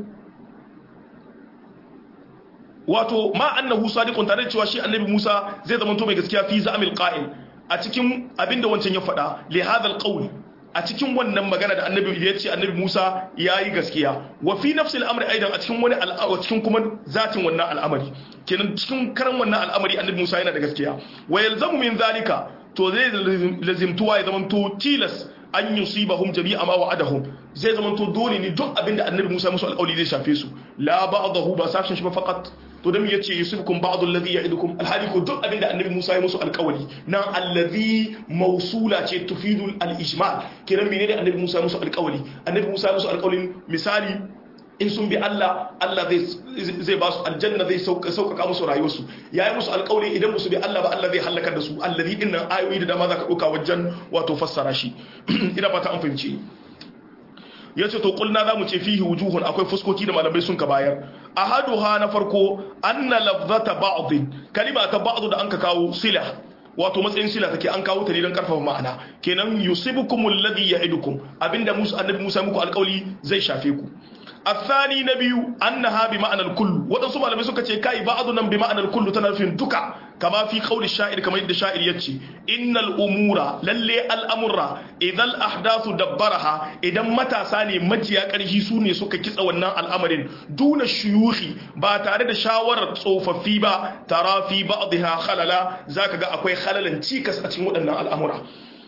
wato ma annahu sadiqun tare da cewa shi annabi Musa zai zamanto mai gaskiya fi za'amil qa'il a cikin abinda wancan ya faɗa li hadha alqawl a cikin wannan magana da annabi ya ce annabi Musa yayi gaskiya wa fi nafsi al'amri aidan a cikin wani al'amari cikin kuma zatin wannan al'amari kenan cikin karan wannan al'amari annabi Musa yana da gaskiya wa yalzamu min zalika to zai lazimtuwa ya zama to tilas an yusibahum jami'a ma wa'adahum zai zama to dole ne duk abinda annabi Musa musu alƙawari zai shafe su la ba'dahu ba sashin shi ba faqat to dan yace yusibukum ba'd alladhi ya'idukum alhali ko duk abinda annabi Musa ya musu alƙawari nan alladhi mausula ce tufidu al-ijmal kiran menene annabi Musa ya musu alƙawari annabi Musa ya musu alƙawarin misali in sun bi Allah Allah zai ba su aljanna zai sauƙaƙa musu rayuwarsu ya yi musu alƙawari idan musu bi Allah ba Allah zai halakar da su allazi din nan ayoyi da dama za ka ɗauka wajen wato fassara shi ina fata an fahimci ya ce to kulna za mu ce fihi wujuhun akwai fuskoki da malamai sun ka bayar ahaduha na farko anna lafzata ba'd kalima ta ba'd da an ka kawo sila wato matsayin sila take an kawo ta ne don karfafa ma'ana kenan yusibukumul ladhi ya'idukum abinda Musa annabi Musa muku alƙawli zai shafe ku الثاني نبي أنها بمعنى الكل وتصم على مسوكة كاي بعضنا بمعنى الكل تنفين دكا كما في قول الشاعر كما يد الشاعر يتشي إن الأمور للي الأمر إذا الأحداث دبرها إذا متى ساني مجيا كرهي سوني سوكا كيس أولنا الأمرين دون الشيوخ باتارد شاور صوف فيبا ترى في بعضها خللا ذاك أكوي خللا تيكس أتمو أن الأمر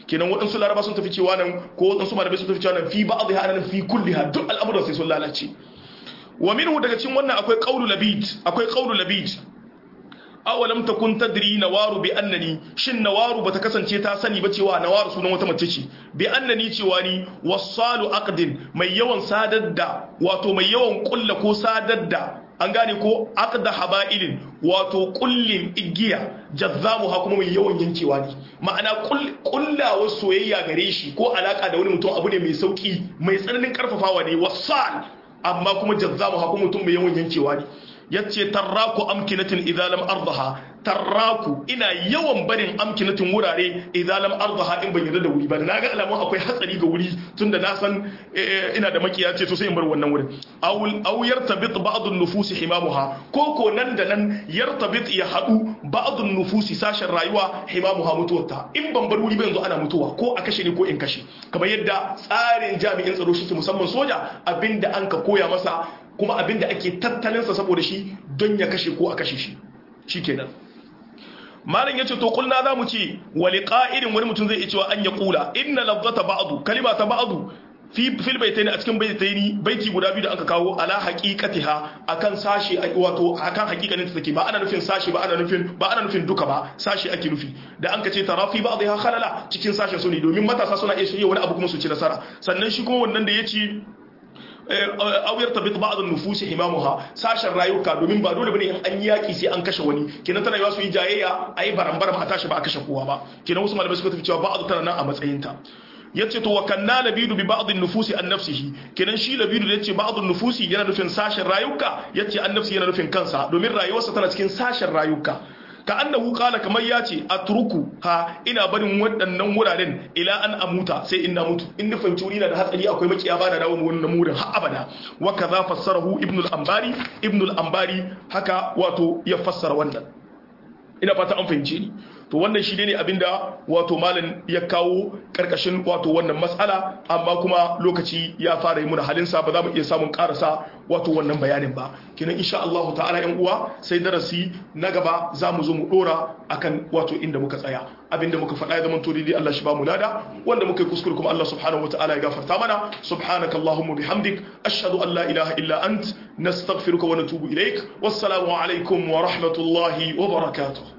kenan waɗansu laraba sun tafi cewa nan ko waɗansu malamai sun tafi cewa nan fi ba'dha ana fi kulliha duk al'amuran sai sun lalace wa minhu daga cikin wannan akwai qawlu labid akwai qawlu labid awalam takun tadri nawaru bi annani shin nawaru bata kasance ta sani ba cewa nawaru sunan wata mace ce bi annani cewa ni wasalu aqdin mai yawan sadar da wato mai yawan kulla ko sadar da an gane ko aqda haba'ilin wato kullin igiya jazzamu ha kuma mai yawan yankewa ne ma'ana kullawa soyayya gare shi ko alaka da wani mutum abu ne mai sauki mai tsananin karfafawa ne wasal amma kuma jazzamu ha kuma mutum mai yawan yankewa ne yace tarraku amkinatin idza lam ardaha tarraku ina yawan barin amkinatin wurare idza lam ardaha in ban yarda da wuri ba na ga alamun akwai hatsari ga wuri tunda na san ina da makiya ce to sai in bar wannan wurin aw aw yartabit ba'd an-nufus himamuha ko ko nan da nan yartabit ya hadu ba'd an-nufus sashen rayuwa himamuha mutuwarta in ban bar wuri ba yanzu ana mutuwa ko a kashe ne ko in kashe kamar yadda tsarin jami'in tsaro shi musamman soja abinda an ka koya masa kuma abinda ake tattalinsa saboda shi don ya kashe ko a kashe shi shi kenan malam yace to kulna za mu ce wali qa'idin wani mutum zai iya cewa an ya kula inna lafzata ba'du kalima ta ba'du fi fil baitaini a cikin baitaini baiti guda biyu da aka kawo ala haqiqatiha akan sashi wato akan haqiqanin ta take ba ana nufin sashi ba ana nufin ba ana nufin duka ba sashi ake nufi da an ka ce tarafi ba'dha khalala cikin sashin su ne domin matasa suna iya shirye wani abu kuma su ci nasara sannan shi kuma wannan da yace auyar tabit ba'd an-nufus himamuha sashen rayuka domin ba dole bane in an yaki sai an kashe wani kenan tana yawa su yi jayayya ayi barambar ma tashi ba a kashe kowa ba kenan wasu malamai suka tafi cewa ba'd tana nan a matsayin ta yace to wa kanna labidu bi ba'd an-nufusi an nafsihi kenan shi labidu da yace ba'd an-nufusi yana nufin sashen rayuka yace an nafsi yana nufin kansa domin rayuwarsa tana cikin sashen rayuka ka annahu qala kamar yace atruku ha ina barin waɗannan wuraren ila an amuta sai in na mutu in nufin turi na da hatsari akwai makiya ba da dawo wannan murin har abada wa kaza fassarahu ibnu al-ambari ibnu al-ambari haka wato ya fassara wannan ina fata an fahimce ni to wannan shi ne abinda wato malam ya kawo karkashin wato wannan matsala amma kuma lokaci ya fara yi muna halinsa ba za mu iya samun karasa wato wannan bayanin ba kinan insha Allah ta'ala yan uwa sai darasi na gaba za mu zo mu dora akan wato inda muka tsaya abinda muka faɗa ya zama to dai Allah shi ba mu lada wanda muka yi kuskure kuma Allah subhanahu wa ta'ala ya gafarta mana subhanakallahumma bihamdik ashhadu an la ilaha illa ant nastaghfiruka wa natubu ilaik wassalamu alaikum wa rahmatullahi wa barakatuh